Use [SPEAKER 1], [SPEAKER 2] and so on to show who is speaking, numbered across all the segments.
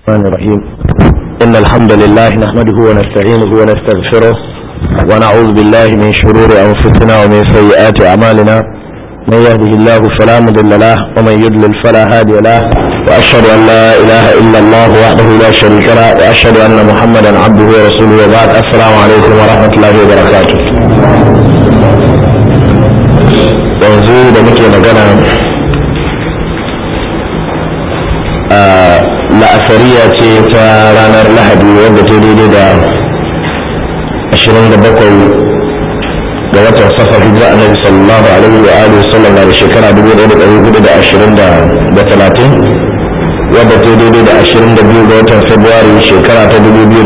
[SPEAKER 1] الرحمن الرحيم إن الحمد لله نحمده ونستعينه ونستغفره ونعوذ بالله من شرور أنفسنا ومن سيئات أعمالنا من يهده الله فلا مضل له ومن يضلل فلا هادي له وأشهد أن لا إله إلا الله وحده لا شريك له وأشهد أن محمدا عبده ورسوله وبعد السلام عليكم ورحمة الله وبركاته yanzu da muke magana la'asariya ce ta ranar lahadi wadda ta daidai da 27 ga watan safar hijira annabi sallallahu alaihi wa alihi wasallam da shekara 1420 wadda ta daidai da 22 ga watan februari shekara ta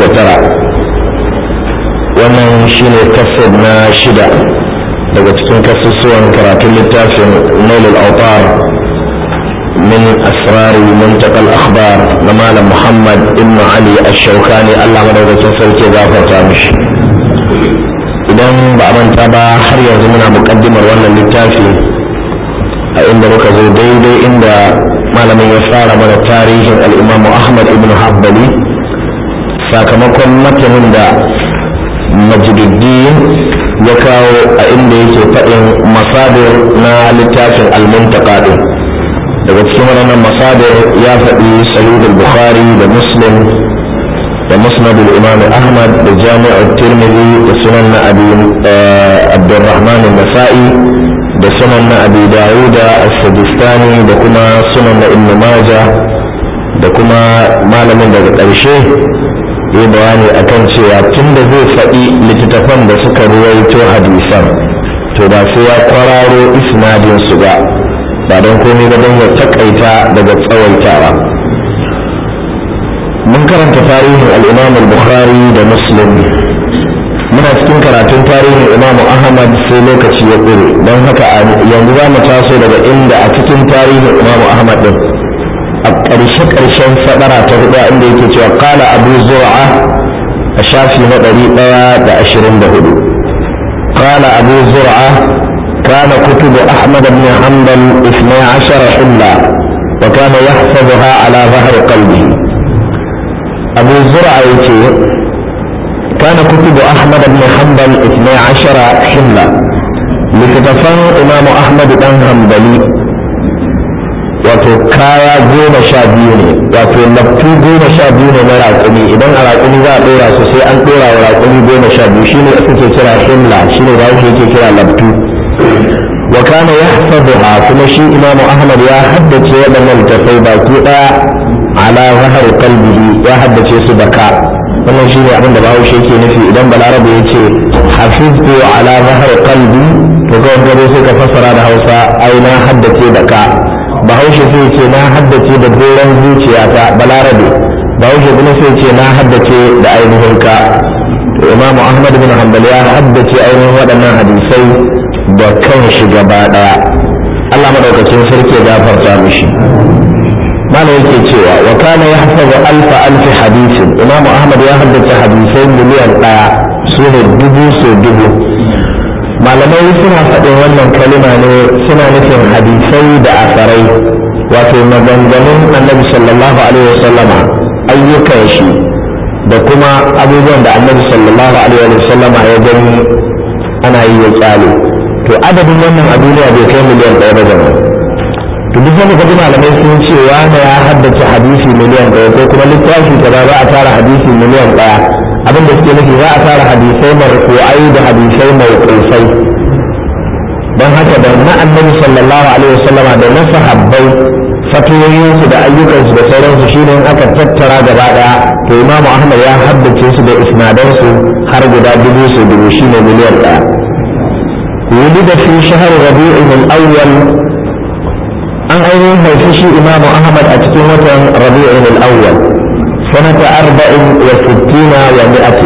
[SPEAKER 1] 2009 wannan shine kasar na shida daga cikin kasusuwan karatun littafin nailul autar من أسرار منتقى الأخبار نمال محمد ابن علي الشوكاني الله مدوك تنسل كذافة تامش idan ba a manta ba har yanzu muna mukaddimar wannan littafi a inda muka zo daidai inda malamin ya fara mana tarihin al'imamu ahmad ibn habbali sakamakon matanin da majididdin ya kawo a inda yake faɗin masadir na littafin al-muntaka din daga cikin waɗannan masadir ya faɗi sahih bukhari da muslim da musnad imam ahmad da jami'ar tirmidhi da sunan na abi abdurrahman nasai da sunan na abi dawuda as-sajistani da kuma sunan na ibn majah da kuma malamin daga ƙarshe yi bayani akan cewa tun da zai faɗi littattafan da suka ruwaito hadisan to ba sai ya kwararo isnadin su ba ba don komai ba don ya takaita daga tsawaitawa mun karanta tarihin al'imam al-bukhari da muslim muna cikin karatun tarihin imam ahmad sai lokaci ya ƙure don haka yanzu za mu taso daga inda a cikin tarihin imam ahmad din a ƙarshe ƙarshen sadara ta hudu inda yake cewa kala abu zur'a a shafi na ɗari ɗaya da ashirin da hudu kala abu zur'a كان كتب أحمد بن حنبل اثني عشر حلة وكان يحفظها على ظهر قلبه أبو زرع كان كتب أحمد بن حنبل اثني عشر حلة لكتفان إمام أحمد بن حنبلي wato kaya goma sha biyu ne wato laftu goma sha biyu ne na raƙumi idan a raƙumi za a ɗora su sai an ɗora wa raƙumi goma sha biyu shine ake kira himla shine ba yake kira laftu وكان يحفظها كما شيء إمام أحمد يا حدث يدنا التفي باكي على ظهر قلبه يا حدث يسبكا wannan shi ne abin da bawo shi ke nufi idan balarabe ya ce hafiztu ala zahar qalbi to kawai gado sai ka fassara da hausa ai na haddace da ka bahaushe sai ce na haddace da doron zuciyata balarabe bahaushe kuma sai ce na haddace da ainihin ka to imamu ahmad bin hanbal ya haddace ainihin waɗannan hadisai da kan shi gaba daya Allah madaukakin sarki ya gafarta mishi malam yake cewa wa kana yahfazu alfa alfi hadisin imam ahmad ya haddace hadisai miliyan daya su ne dubu so dubu malamai suna faɗin wannan kalima ne suna nufin hadisai da asarai wato maganganun annabi sallallahu alaihi wasallama ayyukan shi da kuma abubuwan da annabi sallallahu alaihi wasallama ya gani ana yi ya kyale to adadin wannan a duniya bai kai miliyan ɗaya ba jama'a to duk wanda kaji malamai sun ce wani ya haddace hadisi miliyan ɗaya ko kuma littafi kaza za a tara hadisi miliyan ɗaya abin da suke nufi za a tara hadisai marfu'ai da hadisai mawqufai don haka da na annabi sallallahu alaihi wasallama da na sahabbai fatoyinsu da ayyukansu da sauransu shine in aka tattara gaba ɗaya to imamu ahmad ya haddace su da isnadansu har guda dubu su dubu shine miliyan ɗaya ولد في شهر ربيع الأول أن أيضا هيفشي إمام أحمد أتكين وطن ربيع الأول سنة أربع وستين ومائة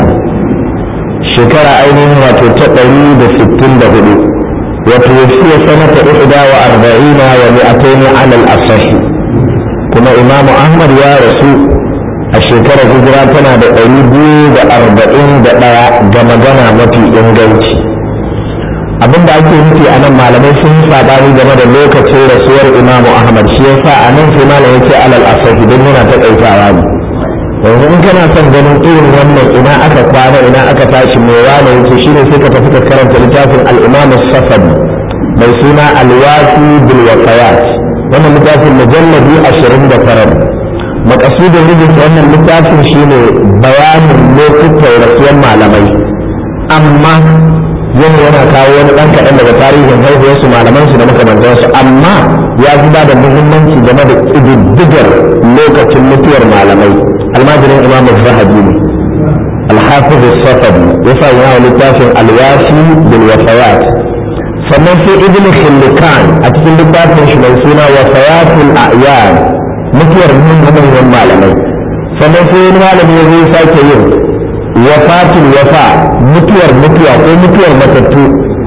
[SPEAKER 1] شكر أيضا وتتقري بستين دهدو وتوفي سنة إحدى وأربعين ومائتين على الأصح كما إمام أحمد يا رسول الشكرة هجراتنا بقريبي بأربعين دقاء جمجنا متي إنجلتي abin da ake nufi a nan malamai sun yi sabani game da lokacin rasuwar imamu ahmad shi yasa a nan sai malam yake alal asahi don yana taƙaitawa ne yanzu in kana son ganin irin wannan ina aka kwana ina aka tashi mai wane yake shi ne sai ka tafi ka karanta littafin al-imam safadi mai suna al-wafi bil wafayat wannan littafin mujalladi ashirin da tara makasudin rubuta wannan littafin shine bayanin lokutan rasuwar malamai amma yana yana kawo wani ɗan kaɗan daga tarihin haihuwarsu malamansu da makamantansu amma ya zuba da muhimmanci game da ƙididdigar lokacin mutuwar malamai almajirin imam zahabi ne alhafiz safadi ya sa yana littafin alwasi bil wafayat sannan sai ibn khillikan a cikin littafin shi mai suna wafayatul a'yan mutuwar manyan malamai sannan sai wani malami ya zai sake yin wafatul wafa mutuwar mutuwa ko mutuwar matattu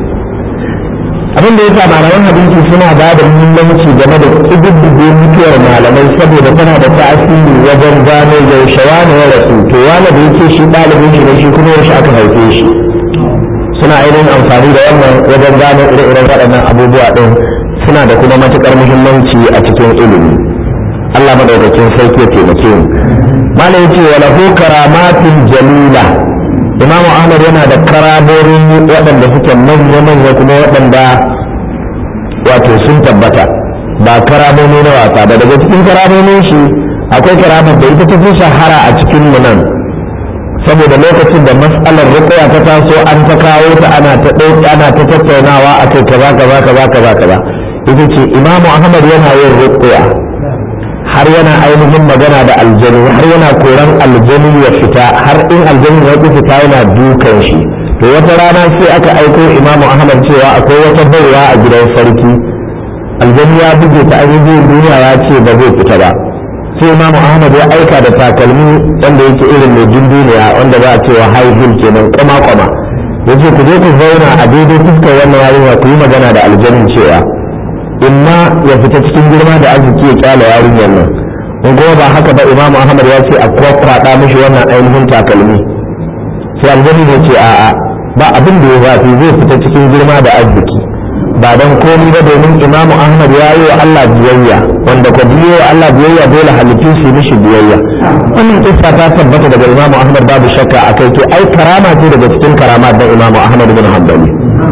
[SPEAKER 1] abin da ya sa malaman hadisi suna ba da muhimmanci game da ƙididdige mutuwar malamai saboda tana da tasiri wajen gano yaushe wani ya rasu to wani da yake shi ɗalibin shi ne shi kuma yaushe aka haife shi suna ainihin amfani da wannan wajen gano ire-iren waɗannan abubuwa ɗin suna da kuma matuƙar muhimmanci a cikin ilimi Allah madaukakin sarki ya taimake mu malam yace wa lahu karamatin jalila imamu ahmad yana da karamorin waɗanda suke manya manya kuma waɗanda wato sun tabbata ba karamomi na wasa ba daga cikin karamomin shi akwai karamar da ita ta fi shahara a cikin mu nan saboda lokacin da matsalar rukuya ta taso an ta kawo ta ana ta ɗauki ana ta tattaunawa akai kaza kaza kaza kaza kaza ita ce imamu ahmad yana yin rukuya har yana ainihin magana da aljanu har yana koran aljanu ya fita har in aljanu ya ki fita yana dukan shi to wata rana sai aka aiko imamu ahmad cewa akwai wata baiwa a gidan sarki aljanu ya buge ta ainihin duniya ya ce ba zai fita ba sai imamu ahmad ya aika da takalmi wanda yake irin mai duniya wanda za a ce wa high heel kenan kwama kwama yace ku je ku zauna a daidai fuskar wannan yarinya ku yi magana da aljanun cewa imma ya fita cikin girma da arziki ya kyala yarinyar nan in kuma ba haka ba imam ahmad ya ce a kwakwada mishi wannan ainihin takalmi sai aljani ne ce a'a ba abin da ya zafi zai fita cikin girma da arziki ba don komi ba domin imam ahmad ya yi wa allah biyayya wanda ko biyo wa allah biyayya dole halittu su mishi biyayya wannan kissa ta tabbata daga imam ahmad babu shakka a kai to ai karama ce daga cikin karama da imam ahmad bin hanbali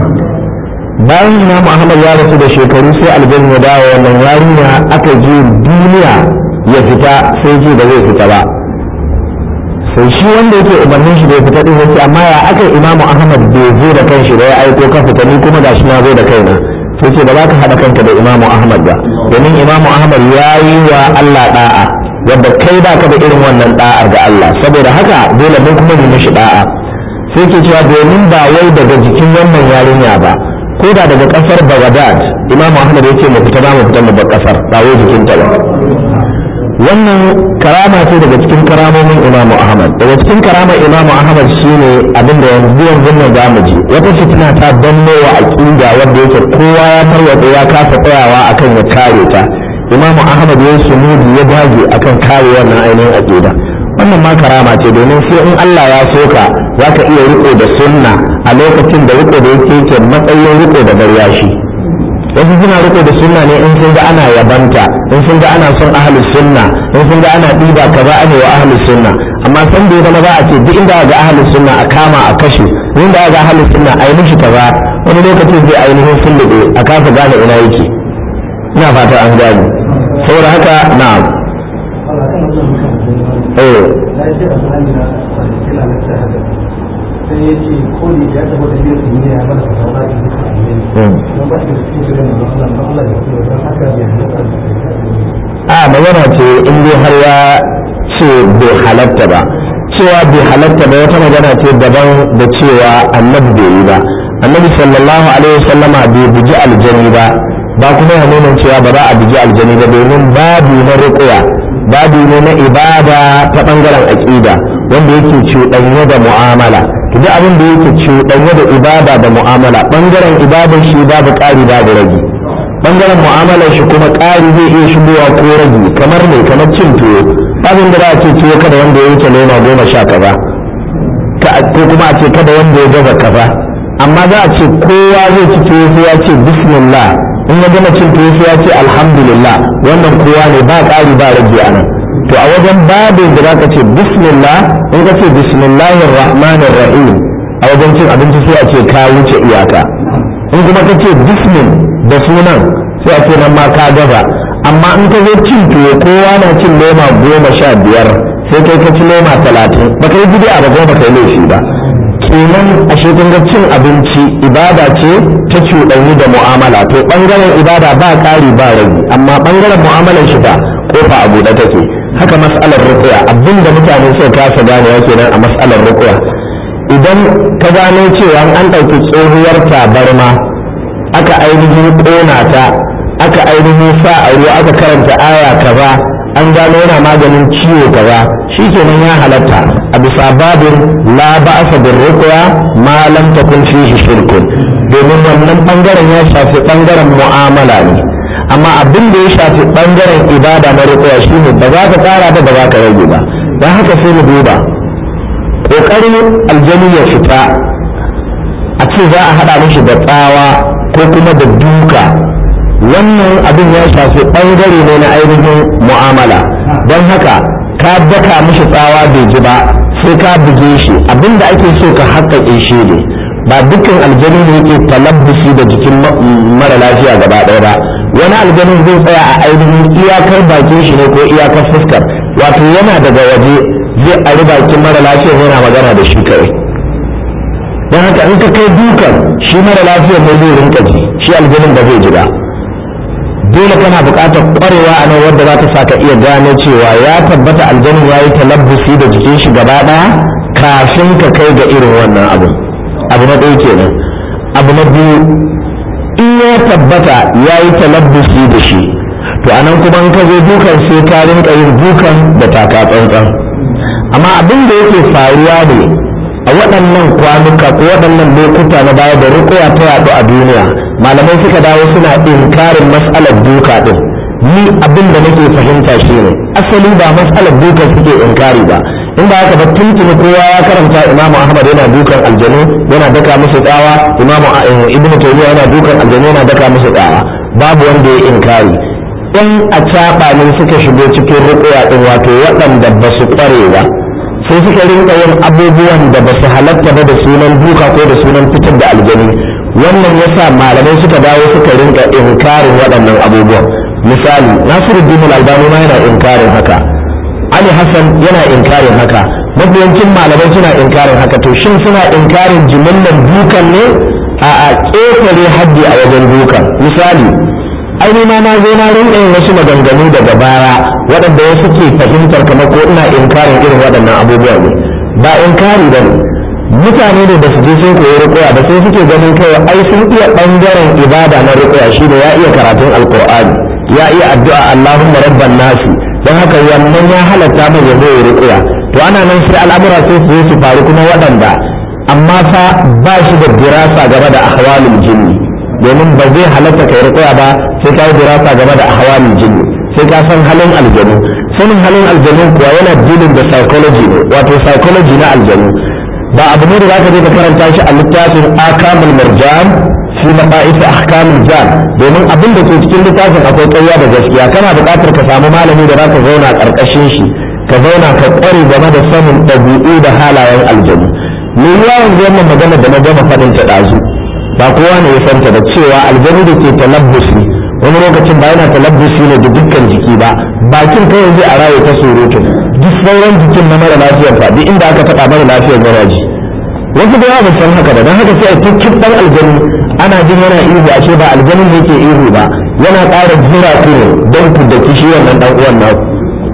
[SPEAKER 1] bayan imamu ahmad ya rasu da shekaru sai aljanna ya dawo wannan yarinya aka je duniya ya fita sai ji da zai fita ba sai shi wanda yake umarnin shi da ya fita din yake amma ya aka imamu ahmad bai zo da kanshi da ya aiko ka fita ni kuma gashi na zo da kaina sai ce ba za ka haɗa kanka da imamu ahmad ba domin imamu ahmad ya yi wa allah da'a wadda kai ba ka da irin wannan da'ar ga allah saboda haka dole mun kuma yi mishi da'a sai ke cewa domin ba wai daga jikin wannan yarinya ba ko da daga kasar Baghdad Imam Ahmad yake mu fita mu fita mu bar kasar ba wai jikin ta ba wannan karama ce daga cikin karamomin Imam Ahmad daga cikin karamar Imam Ahmad shine abinda yanzu yanzu nan zamu ji wata fitina ta danno wa aqida wanda yake kowa ya tarwatsa ya kasa tsayawa akan ya kare ta Imam Ahmad ya sumudi ya dage akan kare wannan ainihin aqida wannan ma karama ce domin sai in Allah ya soka za ka iya riko da sunna a lokacin da riko da yake yake matsayin riko da garyashi wasu suna riko da sunna ne in sun ga ana yabanta in sun ga ana son ahlus sunna in sun ga ana ɗiba kaza ana wa ahlus sunna amma san da ya zama za a ce duk inda ga ahlus sunna a kama a kashe inda ga ahlus sunna a yi mishi kaza wani lokacin zai ainihin sulluɗe a kasa gane ina yake ina fata an gane saboda haka na'am eh
[SPEAKER 2] sai ya ce ko da ya taba da yin duniya ya bada fatawa da duka amin don ba shi da cikin shirin da Allah ba Allah ya kuma don haka bai halatta da
[SPEAKER 1] a magana ce in dai har ya ce bai halatta ba cewa bai halatta ba wata magana ce daban da cewa annabi bai yi ba annabi sallallahu alaihi wasallama bai buji aljani ba ba kuma ya nuna cewa ba za a buji aljani ba domin babu na ruqya babu ne na ibada ta bangaren aqida wanda yake cuɗanye da mu'amala duk abin da yake cuɗanye da ibada da mu'amala bangaren ibadar shi babu ƙari babu rage bangaren mu'amalar shi kuma ƙari zai iya shigowa ko rage kamar ne kamar cin tuwo abin da za a ce tuwo kada wanda ya wuce lema goma sha kaza ko kuma a ce kada wanda ya gaza kaza amma za a ce kowa zai ci tuwo sai ya ce bismillah in ya gama cin tuwo sai ya ce alhamdulillah wannan kowa ne ba ƙari ba rage a nan to to a wajen babin da zaka ce bismillah in ka ce bismillahir rahmanir rahim a wajen cin abinci sai a ce ka wuce iyaka in kuma ka ce bismil da sunan sai a ce nan ma ka gaza amma in ka zo cin tuwo kowa na cin loma goma sha biyar sai kai ka ci loma talatin ba ka yi bid'a ba kuma ba ka yi laifi ba kenan ashe kun ga cin abinci ibada ce ta cuɗanyi da mu'amala to ɓangaren ibada ba ƙari ba rage amma ɓangaren mu'amalar shi ba kofa a buɗe take haka mas'alar rukuya abinda mutane sai kasa ganewa kenan a mas'alar rukuya idan ka gano cewa an ɗauki tsohuwar tabarma aka ainihin ƙona ta aka ainihin sa a ruwa aka karanta aya kaza an gano yana maganin ciwo kaza shikenan ya halatta a bisa babin la ba'sa bir ruqya ma lam takun fihi shirkun domin wannan bangaren ya shafi bangaren mu'amala ne amma abin da ya shafi bangaren ibada na ruqya shine ba za ka tsara ba ba za ka rage ba dan haka sai mu duba kokarin aljani ya fita a ce za a hada mishi da tsawa ko kuma da duka wannan abin ya shafi bangare ne na ainihin mu'amala don haka ka daka mishi tsawa bai ji ba sai ka buge shi abinda ake so ka haƙƙaƙe shi ne ba dukkan aljanu ne yake talabbusi da jikin mara lafiya gaba ɗaya ba wani aljanin zai tsaya a ainihin iyakar bakin shi ne ko iyakar fuskar wato yana daga waje zai ari bakin mara lafiya yana magana da shi kawai don haka in ka kai dukan shi mara lafiya ne zai rinka ji shi aljanin ba zai ji ba dole kana buƙatar ƙwarewa a nan wadda za ta sa ka iya gano cewa ya tabbata aljanin ya yi talabbusi da jikin shi gaba ɗaya kafin ka kai ga irin wannan abu abu na ɗaya kenan abu na biyu in ya tabbata ya yi talabbusi da shi to a nan kuma in ka zo dukan sai ka rinka yin dukan da taka tsantsan amma abin da yake faruwa ne a waɗannan kwanuka ko waɗannan lokuta na baya da rukuya ta yaɗu a duniya malamai suka dawo suna inkarin mas'alar duka din ni abin da nake fahimta shi ne asali ba mas'alar duka suke inkari ba in ba haka ba tuntuni kowa ya karanta imamu ahmad yana dukan aljanu yana daka musu tsawa imamu ibnu taymiya yana dukan aljanu yana daka musu tsawa babu wanda ya inkari in a caɓa ne suka shigo cikin rukuya din wato waɗanda ba su ƙware ba sai suka rinka yin abubuwan da ba su halatta ba da sunan duka ko da sunan fitar da aljanu wannan yasa malamai suka dawo suka rinka inkarin waɗannan abubuwan misali nasiruddin albani ma yana inkarin haka ali hassan yana inkarin haka mafiyancin malamai suna inkarin haka to shin suna inkarin jimillar dukan ne a a ƙetare haddi a wajen dukan misali aini ma na zo na rinka yin wasu maganganu daga baya waɗanda wasu ke fahimtar kamar ko ina inkarin irin waɗannan abubuwa ne ba inkari ba ne mutane ne da su je sun koyi rukuya da sai suke ganin kawai ai sun iya bangaren ibada na rukuya shi da ya iya karatun alkur'ani ya iya addu'a allahumma rabban nasi don haka wannan ya halatta mai ya yi rukuya to ana nan sai al'amura sai su su faru kuma waɗanda amma fa ba shi da dirasa game da ahwalul jinni domin ba zai halatta kai rukuya ba sai ka yi dirasa game da ahwalul jinni sai ka san halin aljanu sanin halin aljanu kuwa yana dilin da psychology ne wato psychology na aljanu ba abu ne da za ka je ka karanta shi a littafin akamul marjan fi maqais ahkamul jan domin abin da ke cikin littafin akwai ƙarya da gaskiya kana buƙatar ka samu malami da za ka zauna ƙarƙashin shi ka zauna ka ƙware game da sanin ɗabi'u da halayen aljanu me yawa yanzu wannan magana da na gama faɗin ta ɗazu ba kowa ne ya santa da cewa aljanu da ke talabbusi wani lokacin ba yana talabbusi ne da dukkan jiki ba bakin kawai zai a raye ta surutu duk sauran jikin na mara lafiyar fa duk inda aka taɓa mara lafiyar garaji wasu da yawa san haka da don haka sai a tukkin ɗan aljanu ana jin yana ihu ashe ba aljanin ne ke ihu ba yana ƙara jira ku ne don ku da kishi wannan ɗan uwan naku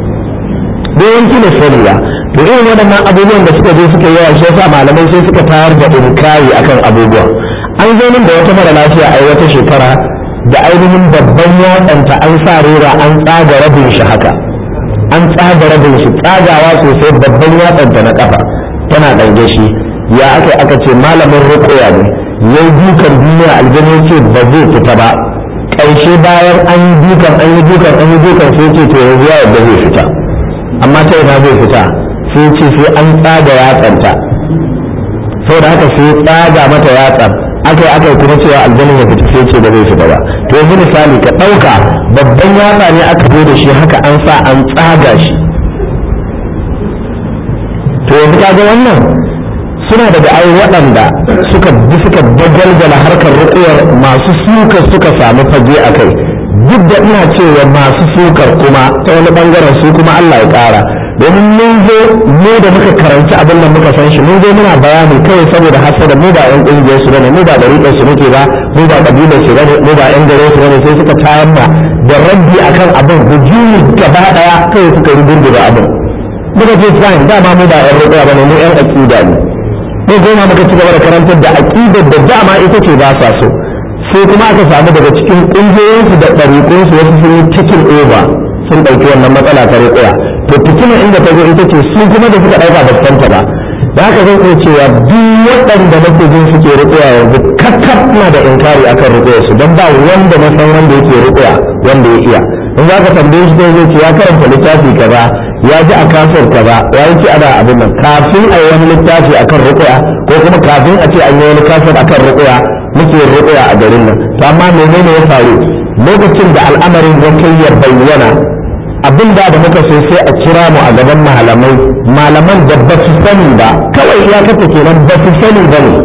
[SPEAKER 1] don yanki ne sani ba to irin waɗannan abubuwan da suka je suka yawa shi yasa malamai sai suka tayar da inkari akan abubuwan an zo min da wata mara lafiya a wata shekara da ainihin babban yatsanta an sa rera an tsaga rabin shi haka an tsaga rabin shi tsagawa sosai babban yatsanta na kafa tana ɗange shi ya aka aka ce malamin rukuya ne ya yi dukan duniya aljanu ce ba zai fita ba ƙarshe bayan an yi dukan an yi dukan an yi dukan sai ce to yanzu ya yadda zai fita amma ta ina zai fita sai ce sai an tsaga yatsanta saboda haka sai tsaga mata yatsan aka yi aka yi kuma cewa aljanin ya fita sai ce ba zai fita ba to yanzu misali ka ɗauka babban yatsa ne aka zo da shi haka an sa an tsaga shi yanzu kaga wannan suna daga ai waɗanda suka bi suka dagalgala harkar rukuwar masu sukar suka samu fage a kai duk da ina cewa masu sukar kuma ta wani bangaren su kuma Allah ya ƙara domin mun zo mu da muka karanci abin da muka san shi mun zo muna bayani kawai saboda hasada mu ba yan ƙungiyar su bane mu ba dariƙar su muke ba mu ba ƙabilar su bane mu ba yan gare su bane sai suka tayar ma da rabbi akan abin hujumi gaba ɗaya kawai suka ruburguza abin muka ce fine dama mu ba yan rukuwa bane mu yan aƙida ne ko goma muka ci gaba da karantar da aƙidar da dama ita ce ba sa so sai kuma aka samu daga cikin ƙungiyoyinsu da ɗariƙunsu wasu sun yi cikin over sun ɗauki wannan matsala ta riƙuya to fitina inda ta zo ita ce su kuma da suka ɗauka ba santa ba da haka zan iya cewa duk waɗanda nake jin suke riƙuya yanzu kakkaf na da inkari akan riƙuya su don ba wanda na san wanda yake riƙuya wanda ya iya in za ka tambaye shi zai ce ya karanta littafi kaza ya ji a kasar kaza ya yi ana abin nan kafin a yi wani littafi akan rukuya ko kuma kafin a ce an yi wani kasar akan rukuya muke rukuya a garin nan to amma menene ya faru lokacin da al'amarin ya kai ya bayyana abin da da muka so sai a kira mu a gaban malamai malaman da ba su sani ba kawai iyakata kenan ba su sani ba ne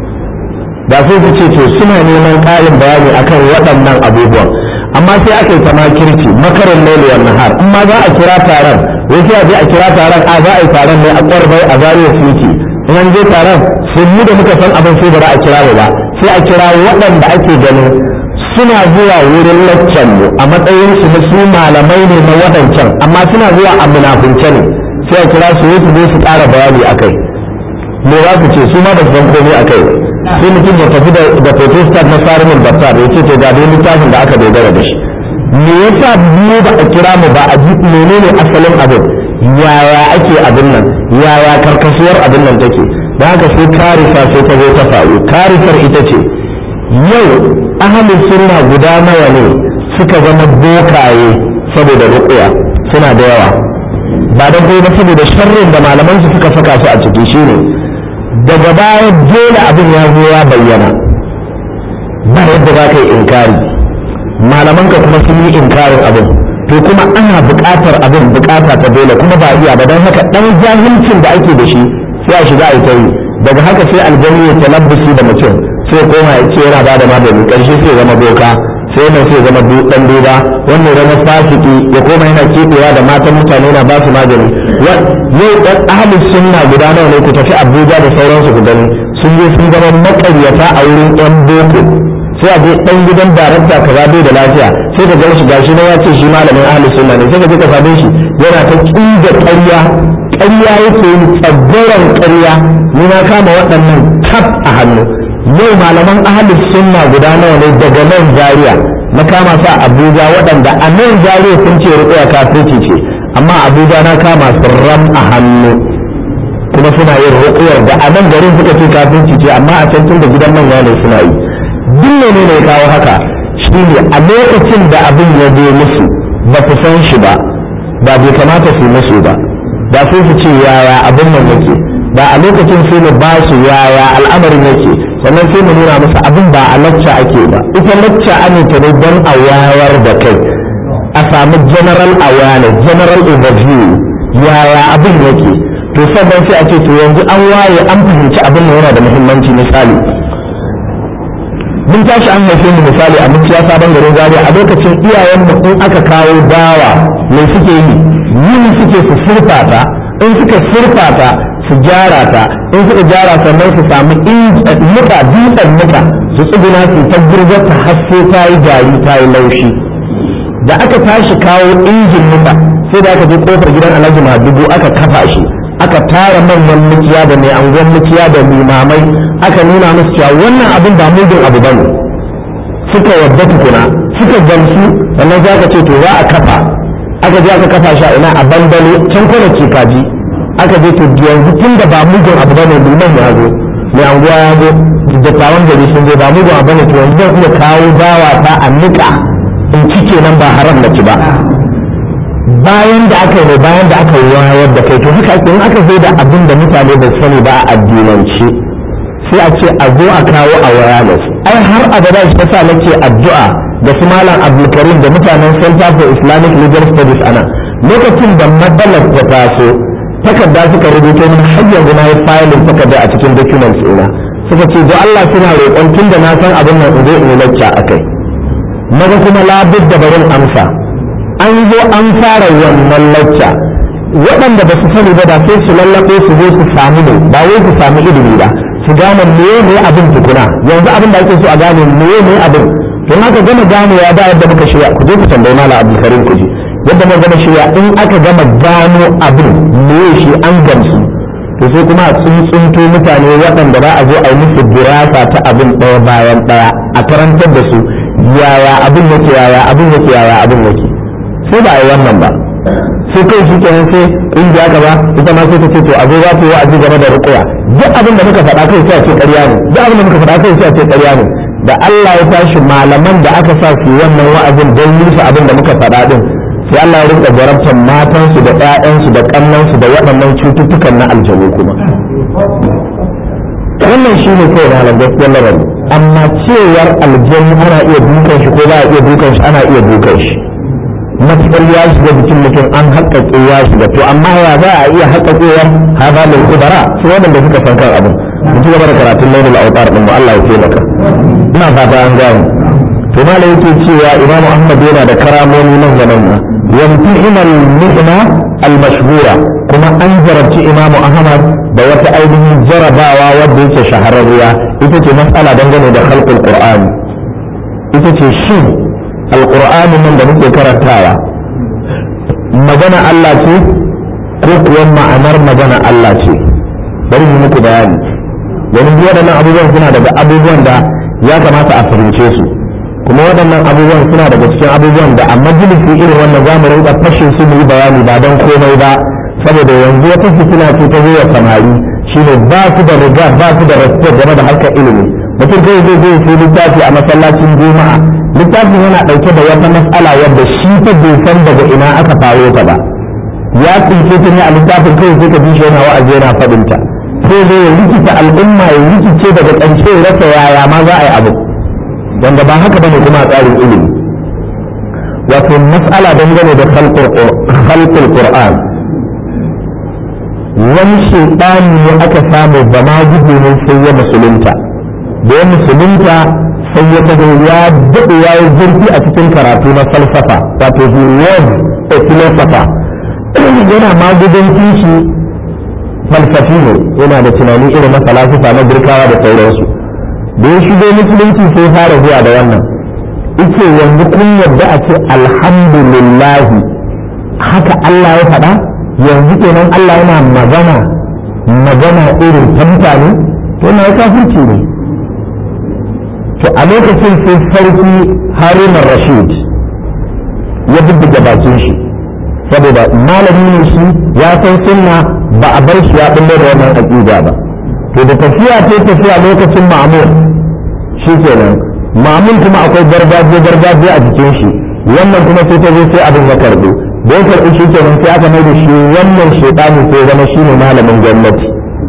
[SPEAKER 1] da sai su ce to suna neman ƙarin bayani akan waɗannan abubuwan amma sai aka yi ta makirci makarin lailiyar nahar in ma za a kira taron wai sai a je a kira taron a za a yi taron ne a kwarbai a zariya suke in an je taron sun mu da muka san abin sai ba za a kira ba sai a kira waɗanda ake ganin suna zuwa wurin laccan mu a matsayin su na su malamai ne na waɗancan amma suna zuwa a munafunce ne sai a kira su su zo su ƙara bayani akai me za ku ce su ma ba su san komai akai sai mutum ya tafi da protestant na sarumin battar ya ce to ga dai littafin da aka dogara da shi me yasa mu ba a kira mu ba a ji menene asalin abin yaya ake abin nan yaya karkasuwar abin nan take da haka sai karisa sai ta zo ta faru karisar ita ce yau ahalin sunna guda nawa ne suka zama bokaye saboda rukuya suna da yawa ba don kuma saboda sharrin da malaman su suka saka su a ciki shine daga baya dole abin ya zo ya bayyana ba yadda za ka yi inkari malaman ka kuma sun yi inkarin abin to kuma ana buƙatar abin buƙata ta dole kuma ba iya ba don haka ɗan jahilcin da ake da shi sai a shiga a yi daga haka sai aljani ya talabbusi da mutum sai koma ya ce yana bada magani ƙarshe sai zama boka sai yana sai zama dan duba wannan zama fasiki ya koma yana keɓewa da matan mutane na ba su magani yau ɗan ahalin sunna guda nawa ne ku tafi abuja da sauransu ku gani sun je sun zama maƙaryata a wurin yan boko sai a je ɗan gidan darakta kaza bai da lafiya sai ka gan shi gashi na ya ce shi malamin ahalin sunna ne sai ka je ka same shi yana ta ƙinga ƙarya ƙarya yake yi tsaggoron ƙarya ni na kama waɗannan tab a hannu yau malaman ahalin sunna guda nawa ne daga nan zaria na kama sa abuja waɗanda a nan zaria sun ce rukuya kafirci ce amma abuja na kama su ram a hannu kuma suna yin rukuyar da a nan garin suka ce kafirci ce amma a can tun da gidan manya ne suna yi duk ne ne kawo haka shine a lokacin da abin ya zo musu ba su san shi ba ba bai kamata su musu ba ba sai su ce yaya abin nan yake ba a lokacin sai mu ba su yaya al'amarin yake sannan sai mu nuna musu abin ba a lacca ake ba ita lacca an ta ne don a wayar da kai a samu general awareness general overview yaya abin yake to sannan sai a ce to yanzu an waye an fahimci abin yana da muhimmanci misali mun tashi an haife mu misali a muciya sabon garin zaria a lokacin iyayen mu in aka kawo dawa me suke yi yin suke su surfata in suka surfata su gyara ta in suka gyara sannan su samu muka dutsen muka su tsuguna su ta girgar ta haske ta yi gari ta yi laushi da aka tashi kawo injin muka sai da aka je kofar gidan alhaji madugu aka kafa shi aka tara manyan mukiya da mai angon mukiya da limamai aka nuna musu cewa wannan abin ba mugun abu bane suka yadda tukuna suka gamsu sannan za ka ce to za a kafa aka je aka kafa shi a ina a bandale can kwanaki kaji aka je to yanzu tun da ba mugun abu bane liman ya zo mai anguwa ya zo dattawan gari sun zo ba mugun abu bane to yanzu zan iya kawo dawa ta a nika in ci kenan ba haram na ci ba bayan da aka yi bayan da aka wayar da kai to haka ake in aka zo da abin da mutane ba sani ba a addinance sai a ce a zo a kawo awareness ai har abada shi ta sa nake addu'a da su malam abdulkarim da mutanen center for islamic legal studies ana lokacin da matsalar ta taso takarda suka rubuto min har yanzu na yi filin takarda a cikin documents ina suka ce don Allah suna roƙon tun da na san abin nan in zo in yi lacca akai naga kuma labud da barin amsa an zo an fara wannan lacca waɗanda ba su sani ba da sai su lallaɓe su zo su samu ne ba wai su samu ilimi ba su gane meye ne abin tukuna yanzu abin da ake so a gane meye ne abin don haka gama ganewa da yadda muka shirya ku je ku tambayi mala abdulkarim ku ji yadda muka gama shirya in aka gama gano abin meye shi an gamsu to sai kuma a tsuntsunto mutane waɗanda za a zo a yi musu dirasa ta abin ɗaya bayan ɗaya a karantar da su yaya abin yake yaya abin yake yaya abin yake sai ba a yi wannan ba sai kai shi kenan sai ƙungiya gaba ita ma sai ta ce to a zo za ta yi wa'azi game da rukuya duk abin da muka faɗa kai sai a ce ƙarya ne duk abin da muka faɗa kai sai a ce ƙarya ne da Allah ya tashi malaman da aka sa su wannan wa'azin don yi abin da muka faɗa din sai Allah ya rinka jarabtar matansu da ƴaƴansu da ƙannansu da waɗannan cututtukan na aljanu kuma wannan shi ne kawai malam gaskiyar lamarin amma cewar aljanu ana iya dukan shi ko ba a iya dukan shi ana iya dukan shi matuƙar ya shiga jikin mutum an haƙƙaƙe ya shiga to amma ya za a iya haƙƙaƙewar haza mai kubara su waɗanda suka san kan abin mu ci gaba da karatun lailul autar din mu Allah ya taimaka ina fata an gano to malai yake cewa imamu ahmad yana da karamomi nan zaman nan yamtihina al-mihna al-mashhura kuma an jarabci imamu ahmad da wata ainihin jarabawa wadda yake shahararriya ita ce mas'ala dangane da khalqul qur'ani ita ce shin alqur'ani nan da muke karantawa magana Allah ce ko kuwa ma'anar magana Allah ce bari mu muku bayani domin waɗannan abubuwan suna daga abubuwan da ya kamata a fahimce su kuma waɗannan abubuwan suna daga cikin abubuwan da a majalisi irin wannan za mu rinka fashin su mu yi bayani ba don komai ba saboda yanzu wata fitina ce ta zuwa samari shine ba su da riga ba su da respect game da harkar ilimi mutum kai zai zai sai littafi a masallacin juma'a littafin yana ɗauke da wata mas'ala wadda shi ta bai san daga ina aka faro ta ba ya tsince ta ne a littafin kai sai ka bi shi yana wa'azi yana faɗinta sai zai ya rikita al'umma ya rikice daga ƙarshe ya rasa yaya ma za a yi abu wanda ba haka bane kuma a tsarin ilimi wato mas'ala dangane da khalqul qur'an wani shaitani ne aka samu ba ma gudu ne sai ya musulunta da ya musulunta sai ya tago ya daɗe ya yi zurfi a cikin karatu na falsafa wato he was a philosopher yana magudancin shi falsafi ne yana da tunani irin na falasifa na girkawa da sauransu da ya shigo musulunci sai fara zuwa da wannan ice yanzu kun yadda a ce alhamdulillahi haka Allah ya faɗa yanzu kenan Allah yana magana magana irin ta mutane to na kafirci ne to a lokacin sai sarki haruna rashid ya bubbuga bakin shi saboda malami ne shi ya san sunna ba a bar shi ya bullo da wannan aqida ba to da tafiya ta tafiya lokacin ma'mur shi kenan ma'mun kuma akwai gargajiya gargajiya a jikin shi wannan kuma sai ta zo sai abin ya karbo da ya karbi shi kenan sai aka mai da shi wannan shaytani sai zama shi ne malamin gwamnati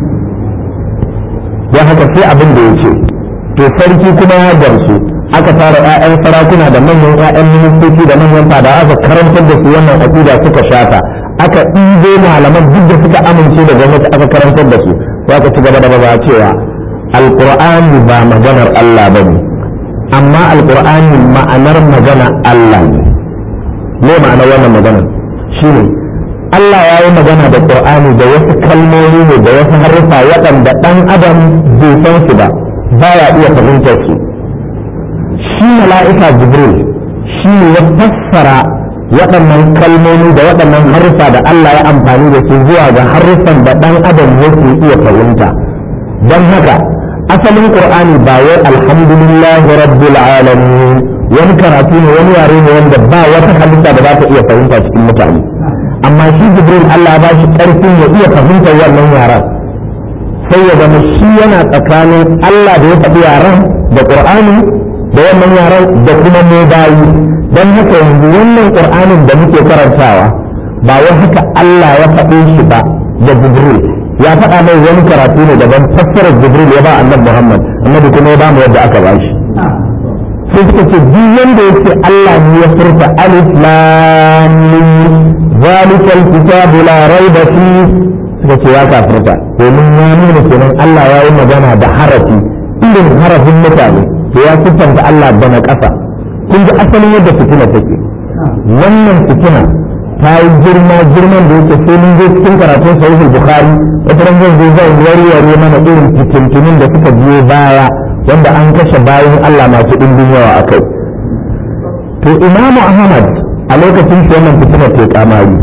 [SPEAKER 1] ya haka sai abin da ya ce to sarki kuma ya gamsu aka fara 'ya'yan sarakuna da manyan 'ya'yan ministoci da manyan fada aka karantar da su wannan aqida suka shata aka ɗibo malaman duk da suka amince da gwamnati aka karantar da su za ka ci gaba da ba cewa alqur'ani ba maganar Allah bane amma alqur'ani ma'anar magana Allah ne me ma'anar wannan magana shine Allah ya yi magana da Qur'ani da wasu kalmomi ne da wasu haruffa waɗanda ɗan adam bai san su ba baya iya fahimtar su shi mala'ika jibril shi ne ya fassara waɗannan kalmomi da waɗannan haruffa da Allah ya amfani da su zuwa ga haruffan da ɗan adam yake iya fahimta don haka asalin qur'ani ba wai alhamdulillahi rabbil alamin wani karatu ne wani yare ne wanda ba wata halitta da za ta iya fahimta cikin mutane amma shi jibril Allah ya ba shi ƙarfin ya iya fahimtar wannan yaran sai ya zama shi yana tsakanin Allah da ya faɗi yaran da qur'ani da wannan yaran da kuma mu bayi don haka yanzu wannan qur'anin da muke karantawa ba wai haka Allah ya faɗe shi ba da jibril ya faɗa mai wani karatu ne daban fassarar jibril ya ba annabi muhammad annabi kuma ya ba mu yadda aka ba shi sai suka ce duk wanda ya ce Allah ne ya furta alif lam mim zalikal kitabu la raiba fi suka ce ya kafirta domin ya nuna kenan Allah ya yi magana da harafi irin harafin mutane to ya siffanta Allah da na ƙasa kun ji asalin yadda fitina take wannan fitina ta yi girma girman da yake sai mun je cikin karatun sahihul bukhari wata ran zan zo zan warware mana irin fitintunin da suka biyo baya wanda an kashe bayan Allah masu ɗimbin yawa a kai to imamu ahmad a lokacin shi wannan fitinar ke kamari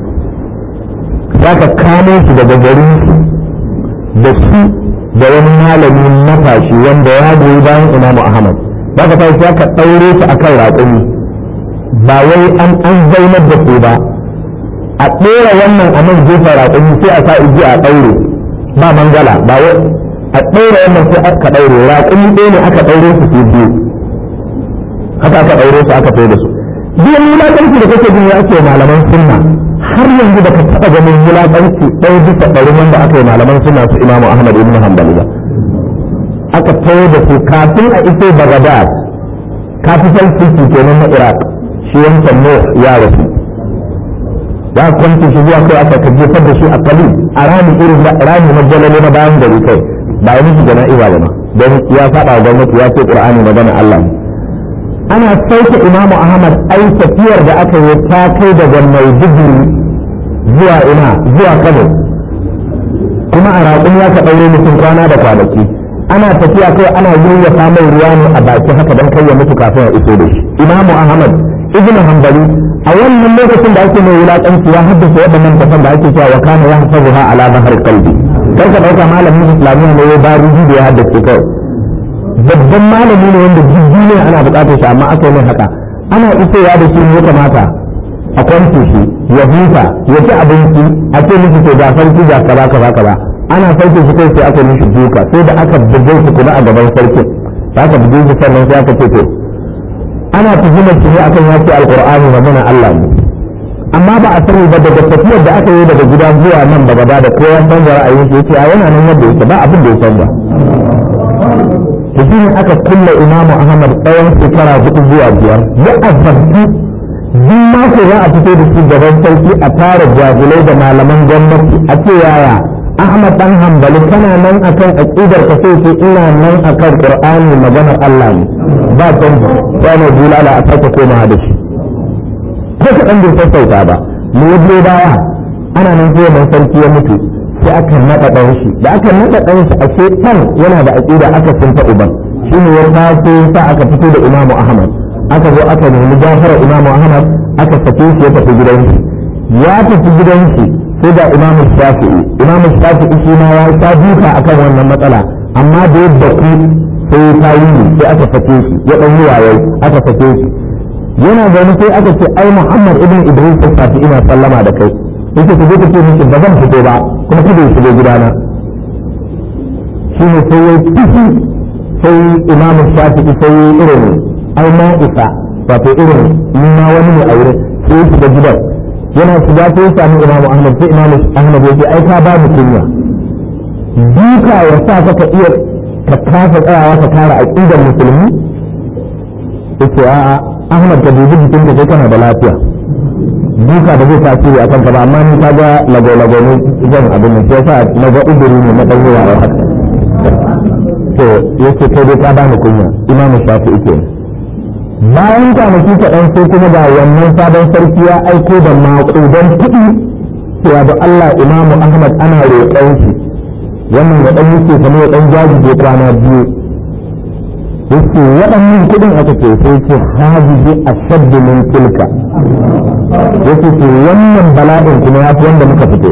[SPEAKER 1] za ka kamo su daga garin su da su da wani malami matashi wanda ya goyi bayan imamu ahmad za ka tashi za ka ɗaure su akan raƙumi ba wai an an zaunar da su ba a ɗora wannan a nan gefen raƙumi sai a sa iji a ɗaure ba mangala ba wai a ɗaure wannan sai aka ɗaure raƙumi ɗaya ne aka ɗaure su su biyu haka aka ɗaure su aka kai da su duk wulaƙanci da kake jin ya ake malaman sunna har yanzu da ka taɓa ganin wulaƙanci ɗaya bisa ɗari wanda aka yi malaman sunna su imamu ahmad ibn hanbali ba aka tayo da su kafin a iso bagadad capital city kenan na iraq shi wancan ne ya rasu ya kwanci shi zuwa kai aka jefar da shi a kalin a rami irin rami na jalale na bayan gari kai ba yi miki jana'iza ba ma don ya faɗa wa gwamnati ya ce ƙur'ani magana Allah ne ana sauke imamu ahmad ai tafiyar da aka yi ta kai daga maiduguri zuwa ina zuwa kano kuma a raƙun ya ka ɗaure mutum kwana da kwanaki ana tafiya kai ana yayyafa mai ruwa ne a baki haka don kai ya mutu kafin ya iso da shi imamu ahmad ibn hanbali a wannan lokacin da ake mai wulaƙanci ya haddasa waɗannan tafan da ake cewa wa kana ya hasabuha ala bahar qalbi kar ka ɗauka malamin islamiyya ne ya bari da ya haddace kawai babban malami ne wanda jirgi ne ana buƙatar shi amma aka yi mai haka ana isowa da shi ne kamata a kwance shi ya huta ya ci abinci a ce miki to ga sarki ga kaza kaza kaza ana sauke shi kai sai aka yi mishi duka sai da aka buge shi kuma a gaban sarkin aka buge shi sannan sai aka ce to ana tuhumar shi ne akan ya ce alqur'ani magana Allah ne amma ba a sani ba daga tafiyar da aka yi daga gida zuwa nan daga ba da kowa canza ra'ayin shi yace a yana nan yadda yake ba abin da ya canza to shi ne aka kulle imamu ahmad tsawon shekara hudu zuwa biyar ya azabtu duk mako za a fito da shi gaban sarki a tara jagulai da malaman gwamnati a ce yaya ahmad dan hambali kana nan akan aqidar ka sai ce ina nan akan qur'ani maganar Allah ne ba canji sai ne bulala a sake komawa da shi ko ka dan bai sassauta ba mu yi baya ana nan sai mai sarki ya mutu sai aka naɗa ɗan shi da aka naɗa ɗan shi a ce ɗan yana da aƙida aka sunta uban shi ne ya taso sa aka fito da imamu ahmad aka zo aka nemi gafara imamu ahmad aka sake shi ya tafi gidan shi ya tafi gidan shi sai da imamu shafi'i imamu shafi'i shi ma ya ta duka akan wannan matsala amma da yadda ku sai ta yi sai aka sake shi ya ɗan yi wayai aka sake shi yana zaune sai aka ce ai muhammad ibn idris shafi'i na sallama da kai yake ku je ku ce miki ba zan fito ba kuma kada ya shigo gidana shine sai ya tafi sai imamu shafi'i sai ya irin ai na isa wato irin ni ma wani ne a wurin sai ya shiga gidan yana shiga sai ya sami imamu ahmad sai imamu ahmad ya ce ai ka ba mu kunya duka ya sa ka ka iya ka kafa tsayawa ka kare aqidar musulmi yace a'a ahmad ka dubi jikin da kai kana da lafiya duka da zai tasiri a kanka ba amma ni ka ga lago-lago ne zan abin nan sai sa na ga udiri ne na dan yawa a haka to yace kai dai ka ba ni kunya imam shafi ike bayan kwanaki kaɗan sai kuma ga wannan sabon sarki ya aiko da maƙudan kuɗi cewa da Allah imamu Ahmad ana roƙon shi wannan ya ɗan yake kamar ya ɗan jajije kwana biyu yake waɗannan kuɗin aka ce sai ce hajiji a shaddu min tilka yake ce wannan bala'in kuma ya fi wanda muka fito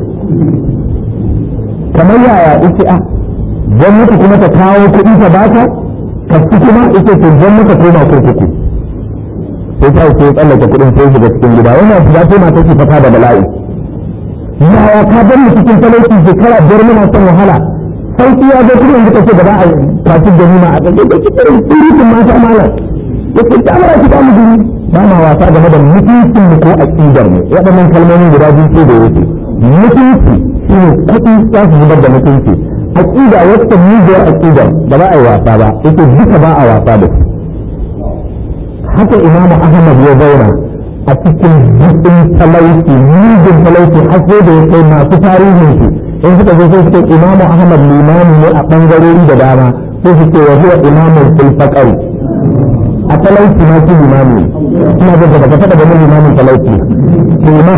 [SPEAKER 1] kamar yaya yake a gwamnati kuma ta kawo kuɗi ta baka ka ci kuma yake ce gwamnati koma kurkuku sai ta ce tsallake kuɗin sai shiga cikin gida wannan shiga sai mata ce fata da bala'i yaya ka bar mu cikin talauci shekara biyar muna son wahala sauki ya zo kuma yanzu ka ce gaba a kwaci ganima a ƙarshe da cikin surutun mata malam yake ta mara ki mu guri ba ma wasa game da mutuncin mu ko aqidar mu waɗannan kalmomin guda biyu ce da yake mutunci shine kuɗi za su zubar da mutunci aqida wacce mujiyar aqidar ba za a yi wasa ba yake duka ba a wasa da su haka imamu ahmad ya zauna a cikin jikin talauci mugun talauci har sai da ya kai masu tarihin shi in suka zo sai suka imamu ahmad limami ne a bangarori da dama sai suke wa huwa imamun fil faqari a talauci ma shi limami ina da baka taba ganin limamin talauci imam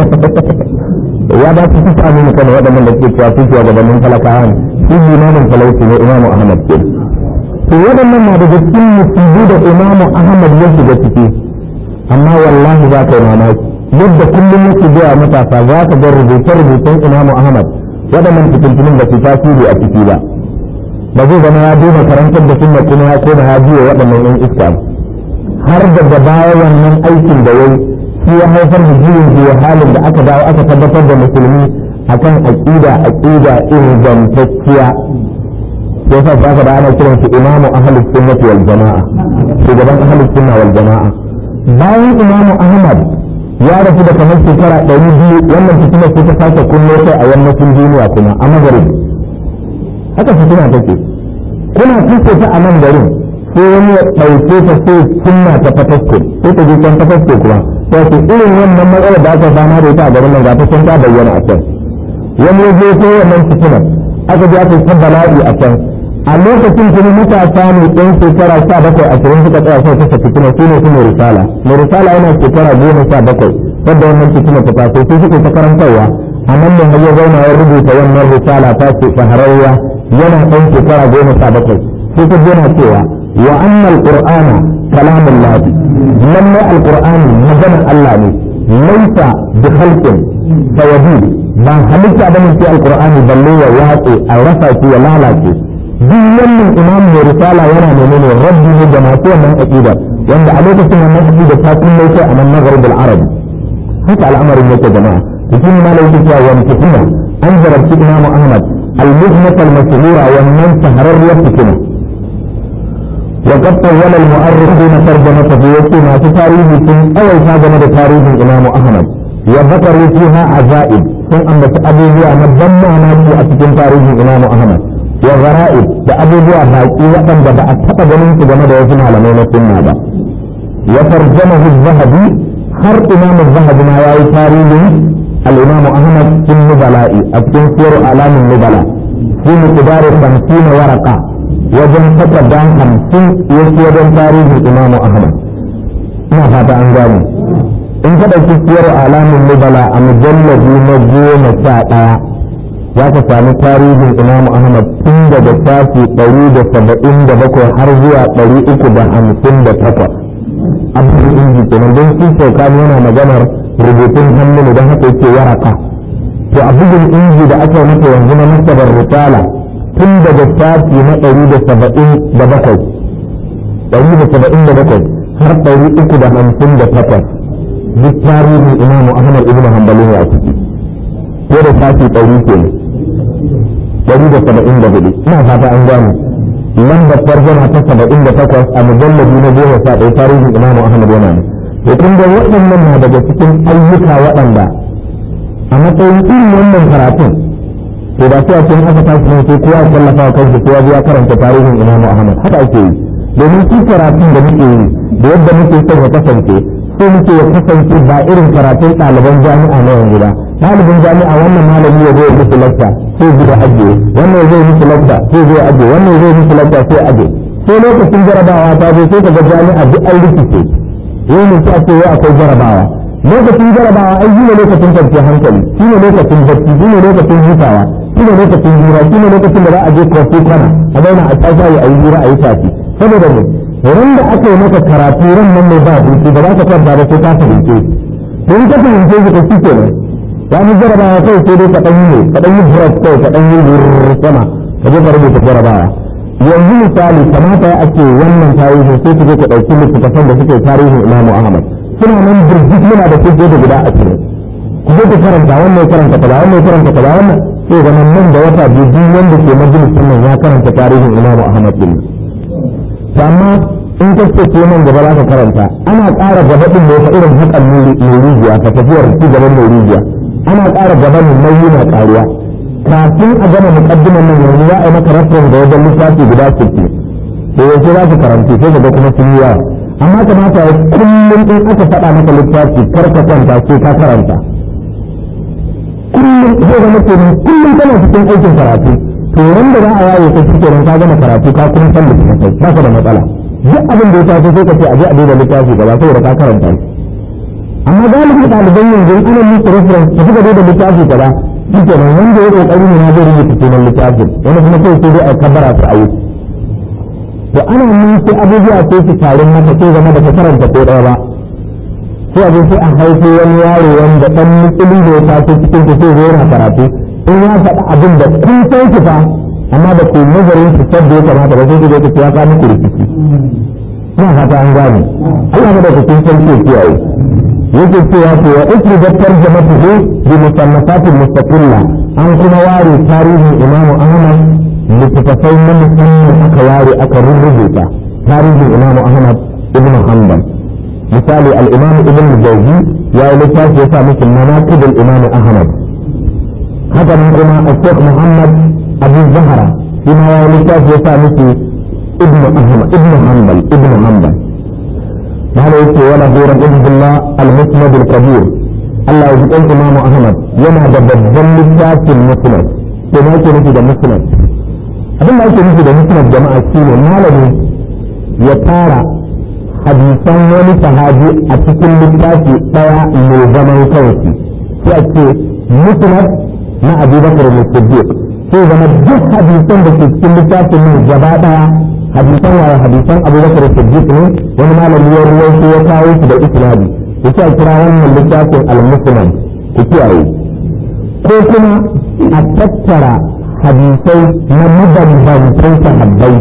[SPEAKER 1] ya ba su kusa ne kana waɗannan da suke cewa suke gabanin talakawa ne shi limamin talauci ne imamu ahmad ke to waɗannan na daga cikin musibu da imamu ahmad ya shiga ciki amma wallahi za ka yi mamaki yadda kullum yake biya matasa za ka ga rubuce-rubucen imamu ahmad waɗannan fitintunin da su tasiri a ciki ba ba zai zama ya duba karantar da sunna kuma ya koma ya biya waɗannan yan iska har daga baya wannan aikin da yayi shi ya haifar da jirin jiya halin da aka dawo aka tabbatar da musulmi akan aqida aqida ingantacciya sai sa aka da ana kiran shi imamu ahlus sunnati wal jamaa shugaban ahlus sunna wal jamaa bayan imamu ahmad ya rasu da kamar shekara ɗari biyu wannan fitinar sai ta sake kunno kai a yammacin duniya kuma a magarib haka fitina take kuna tuce ta a nan garin sai wani ya ɗauke ta sai sunna ta fatasko sai ta je can fatasko kuma sai ce irin wannan matsalar da aka fama da ita a garin nan ga ta sun ta bayyana a can wani ya je sai wannan fitinar aka je aka ta bala'i a can a lokacin kuma matasa ne ɗan shekara sha bakwai ashirin suka tsaya sai kasa fitina su ne kuma risala mai risala yana shekara goma sha bakwai wadda wannan fitina ta taso sai suke ta karantarwa a nan ne har ya zauna ya rubuta wannan risala ta ce shahararwa yana ɗan shekara goma sha bakwai sai ta yana cewa wa annal qur'ana kalamun lahi lallai alqur'ani maganar Allah ne laisa bi khalqin fayadi ba halitta bane sai alqur'ani balle ya watse a rasa shi ya lalace duk wannan imam mai risala yana menene rabbi ne da masu wannan aqida wanda a lokacin wannan aqida ta kulle kai a nan magharibul arabi haka al'amarin yake jama'a cikin malai yake cewa wani fitina an jarabci imam ahmad al-muhmat al-mashhura wannan shahararriyar fitina وقد طول المؤرخون ترجمته يكون في تاريخ أول هذا تاريخ الإمام أحمد وذكروا فيها عجائب ثم أن أبوها مدمع ناجي أتكن تاريخ الإمام أحمد وغرائب da abubuwa baƙi waɗanda ba a taɓa ganin su game da wasu malamai na sunna ba ya tarjama zahabi har imam zahabi ma yayi tarihin al-imam ahmad bin nubala'i a cikin siyar alamin nubala fi miqdari 50 waraka wajen takarda 50 yake wajen tarihin imam ahmad ina fata an gane in ka ɗauki siyar alamin nubala a mujallabi na goma sha ɗaya za ka sami tarihin imamu ahmad tun daga shafi ɗari da saba'in da bakwai har zuwa ɗari uku da hamsin da takwas abin inji kenan don shi shaukani yana maganar rubutun hannu ne don haka yake waraka to a bugun inji da aka yi masa yanzu na nasabar risala tun daga shafi na ɗari da saba'in da bakwai ɗari da saba'in da bakwai har ɗari uku da hamsin da takwas duk tarihin imamu ahmad ibn hanbalin ya ciki ko da shafi ɗari kenan dari da saba'in da hudu ina fata an gane lambar tarjama ta saba'in da takwas a mujallabi na goma sha ɗaya tarihin imamu ahmad yana ne to kun ga waɗannan na daga cikin ayyuka waɗanda a matsayin irin wannan karatun to da sai a cikin aka tashi ne sai kowa ya tallafa wa kansa kowa ya karanta tarihin imamu ahmad haka ake yi domin shi karatun da muke yi da yadda muke son ya kasance sai muke ya kasance ba irin karatun ɗaliban jami'a na yanzu ba ɗalibin jami'a wannan malami ya zai musu lakta sai gida ajiye wannan zai musu lakta sai zai ajiye wannan zai musu lakta sai ajiye sai lokacin jarabawa ta zo sai kaga jami'a duk an rikice yau ne sai a ce wai akwai jarabawa lokacin jarabawa ai shine lokacin kwanciyar hankali shine lokacin bacci shine lokacin hutawa shine lokacin hira shine lokacin da za a je kofi kana a zauna a tsaye a yi hira a yi tafi saboda ne ran da aka yi maka karatu ran nan ne ba hutu ba za ka kwanta ba sai ka fahimce don ka fahimce shi ka shi kenan ya fi jarabawa kai sai dai ka ɗan yi ka ɗan yi brush kai ka ɗan yi sama ka je ka rubuta jarabawa yanzu misali kamata ya ake wannan tarihi sai ku je ku ɗauki littattafan da suke tarihin imamu ahmad suna nan birjik muna da kuke da guda ashirin ku je ku karanta wannan ya karanta kaza wannan ya karanta kaza wannan sai zama nan da wata biyu duk wanda ke majalisin nan ya karanta tarihin imamu ahmad din amma in ka ce ko nan gaba za ka karanta ana ƙara gaba din ne fa irin hakan nurijiya ta tafiyar ci gaban nurijiya ana ƙara gaba ne nauyi na ƙaruwa kafin a gama muƙaddiman nan yanzu za a yi maka reference da wajen lissafi guda sittin da yanzu za ka karanci sai ka ga kuma sun yi yawa amma kamata ya kullum in aka faɗa maka littafi kar ka kwanta sai ka karanta kullum zai zama kenan kullum kana cikin aikin karatu to wanda za a yaye ka shi kenan ka gama karatu ka kuma san littattafai ba ka da matsala duk abin da ya taso sai ka ce a je a duba littafi gaba saboda ka karanta shi amma galibin ɗaliban yanzu ana musu reference ka suka da littafi gaba shi kenan wanda ya kokari ne na zai rubuta sunan littafin wani kuma sai sai dai a kabara su a yi to ana nan sai abubuwa sai su tarin maka sai zama da ka karanta ko ɗaya ba sai a sai a haifo wani yaro wanda ɗan mutsuli da ya taso cikin ta sai zai yana karatu in ya faɗi abin da kun san ki fa amma da ku nazarin su sadda ya kamata ba sai ku zai ku ya kawo muku rikici ina fata an gane Allah ma da ku kun san ki kiyaye yake cewa ko wa ukridat tarjamatuhu bi musannafatin mustaqilla an kuma ware tarihin Imam Ahmad littattafai na musamman aka ware aka rubuta tarihin Imam Ahmad ibn Hanbal misali al-Imam Ibn Jawzi ya yi littafi ya sa musu manaqib al-Imam Ahmad haka nan kuma al-Sheikh Muhammad Abu Zahra shi ma ya yi littafi ya sa musu Ibn Ahmad Ibn Hanbal Ibn Hanbal هذا يقول ولا غير عبد الله المسند الكبير الله يقول إمام أحمد ينا بدل للذات المسند كما يقول في المسند abin da ake nufi da musnad jama'a shi ne malami ya tara hadisan wani sahabi a cikin littafi ɗaya mai zaman kansu sai a ce musnad na abubakar musaddiq sai zama duk hadisan da ke cikin littafin nan gaba ɗaya hadisan wa hadisan abubakar siddiq ne wani malami ya ruwaito ya kawo su da isnadi yace a kira wannan littafin al-muslim ku kiyaye ko kuma a tattara hadisai na mabambantan sahabbai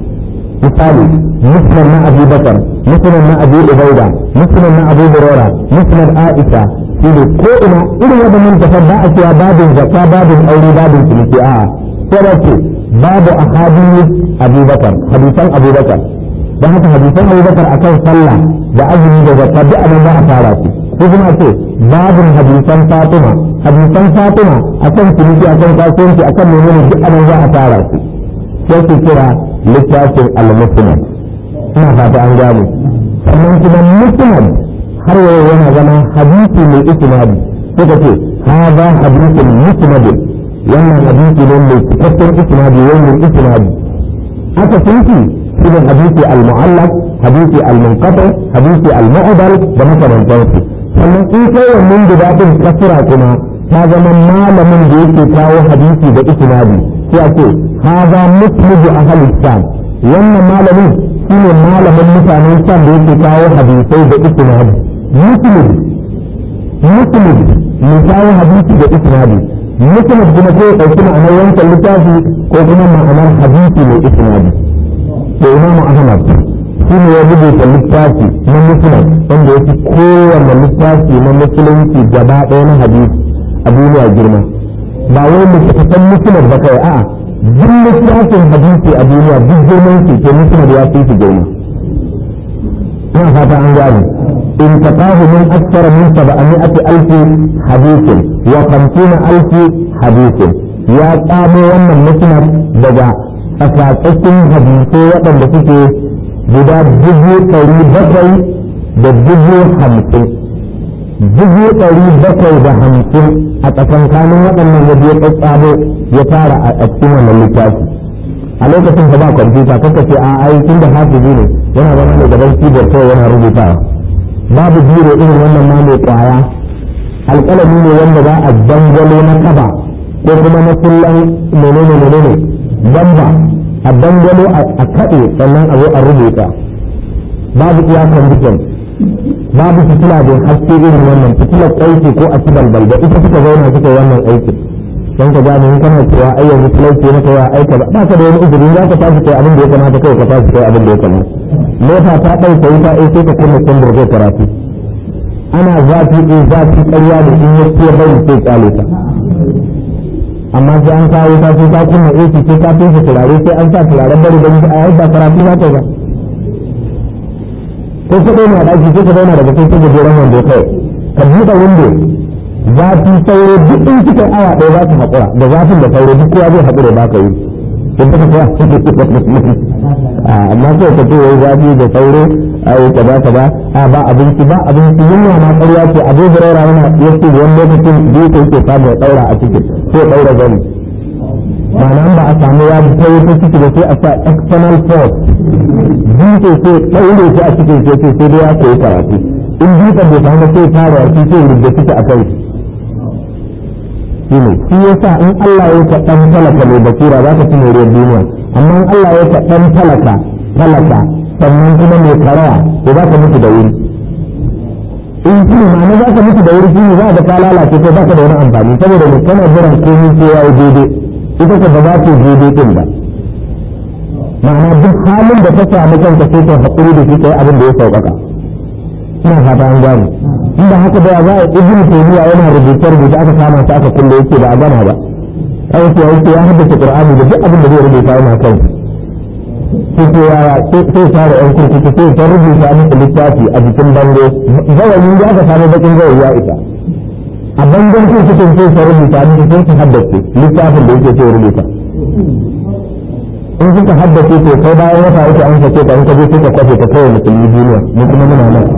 [SPEAKER 1] misali musnad na abu bakar musnad na abu ubaida musnad na abu huraira musnad aisha shi ne ko ina irin waɗannan tafar ba a cewa babin zakka babin aure babin ciniki a'a sai da ce babu ahadith abubakar hadisan abubakar don haka hadisan abubakar akan sallah da azumi da zakka duk abin za a fara su ko kuma ce babin hadisan fatima hadisan fatima akan ciniki akan kasuwanci akan menene duk abin za a fara su sai su kira littafin al-musnad ina fata an gane sannan kuma musnad har yau yana zama hadisi mai isnadi suka ce hadha hadithun musnadin wannan hadisi ne mai cikakken isnadi wannan isnadi aka sunki shi ne hadisi al-mu'allaq hadisi al-munqati hadisi al-mu'dal da makamantansu sannan in kai wannan guda din kasira kuma ta zama malamin da yake kawo hadisi da isnadi sai a ce haza muslimu ahli sham wannan malamin shine malamin mutanen sham da yake kawo hadisai da isnadi muslim muslim mai kawo hadisi da isnadi muslim kuma ko ɗauki ma'anar wancan littafi ko kuma ma'anar hadisi mai isnadi da imamu ahmad shi ne ya rubuta littafi na muslim wanda ya fi kowane littafi na musulunci gaba ɗaya na hadisi a duniya girma ba wai littattafan muslim ba kai a'a duk littafin hadisi a duniya duk girman shi ke muslim ya fi shi girma ina fata an gane انتقاه من أكثر من سبعمائة ألف حديث وخمسين ألف حديث يا قاموا وانا مسند دجا أساسين حديثي وقت بسيكي جدا جزء قري بكي da dubu hamsin dubu ɗari bakwai da hamsin a tsakankanin waɗannan ya biya tsatsabo ya fara a cikin wannan littafi a lokacin da ba kwamfuta kanka ce a aikin da hafizi ne yana zama ne gaban keyboard kawai yana rubutawa babu biro irin wannan ma mai kwaya alƙalami ne wanda za a dangwalo na kaba ko kuma na kullan menene menene bamba a dangwalo a kaɗe sannan a zo a rubuta babu iya condition babu fitila da haske irin wannan fitilar aiki ko a balbal da ita suka zauna suka wannan aikin don ka gane in kana cewa ai yanzu talauci maka ya aika ba ba ka da wani izini za ka tashi kai abin da ya kamata kai ka tashi kai abin da ya kamata mota ta ɗauke wuta ai sai ka kunna kundur zai karatu ana zafi in zafi ƙarya da in ya fiye bari sai kyale ta amma sai an kawo ta sai ta kunna AC sai ta fesa turare sai an sa turaren bari bari a yayin ba karatu za ta ba ko ka daina ɗaki sai ka daina daga kai sai gajeren wando kai ka buɗe windo zafi sauro duk in kika awa ɗaya za su haƙura da zafin da sauro duk kowa zai haƙura ba ka yi in ka kowa amma sai ka ce wai zafi da sauro ai kaza kaza a ba abinci ba abinci yunwa ma ƙarya ce abu hurairah yana yace wani lokacin biyu ko yake samu ya daura a cikin sai daura gani ma'ana ba a samu ya ta yi ta ciki da sai a sa external force biyu sai daure shi a cikin sai sai dai ya koyi karatu in dutsen bai samu sai fara shi sai rubda suke a kai shi ne shi yasa in Allah ya ka dan talaka mai basira za ka ci moriyar duniya amma in Allah ya ka dan talaka talaka sannan kuma mai karaya to za ka mutu da wuri in shi ma'ana za ka mutu da wuri shi ne za ka ka lalace ko ba ka da wani amfani saboda ne kana jiran komai sai ya yi daidai ita ka ba za ta yi daidai din ba ma'ana duk halin da ta samu kanka sai ka haƙuri da shi kai abin da ya sauƙaƙa ina fata an gane inda haka da za a ibnu taymiya yana rubuce rubuce aka kama shi aka kulle yake ba a gama ba kai sai yake ya haddace qur'ani da duk abin da zai rubuta yana kai sai ko ya sai fara yan kurkuku sai ta rubuta masa littafi a jikin bango gawayin da aka samu bakin gawayi ya isa a bangon kurkukun sai ta rubuta masa sai ta haddace littafin da yake sai rubuta in suka haddace to kai bayan wata uku an sake ka in ka je sai ka kwafe ka kai musulmi duniya mu kuma muna nan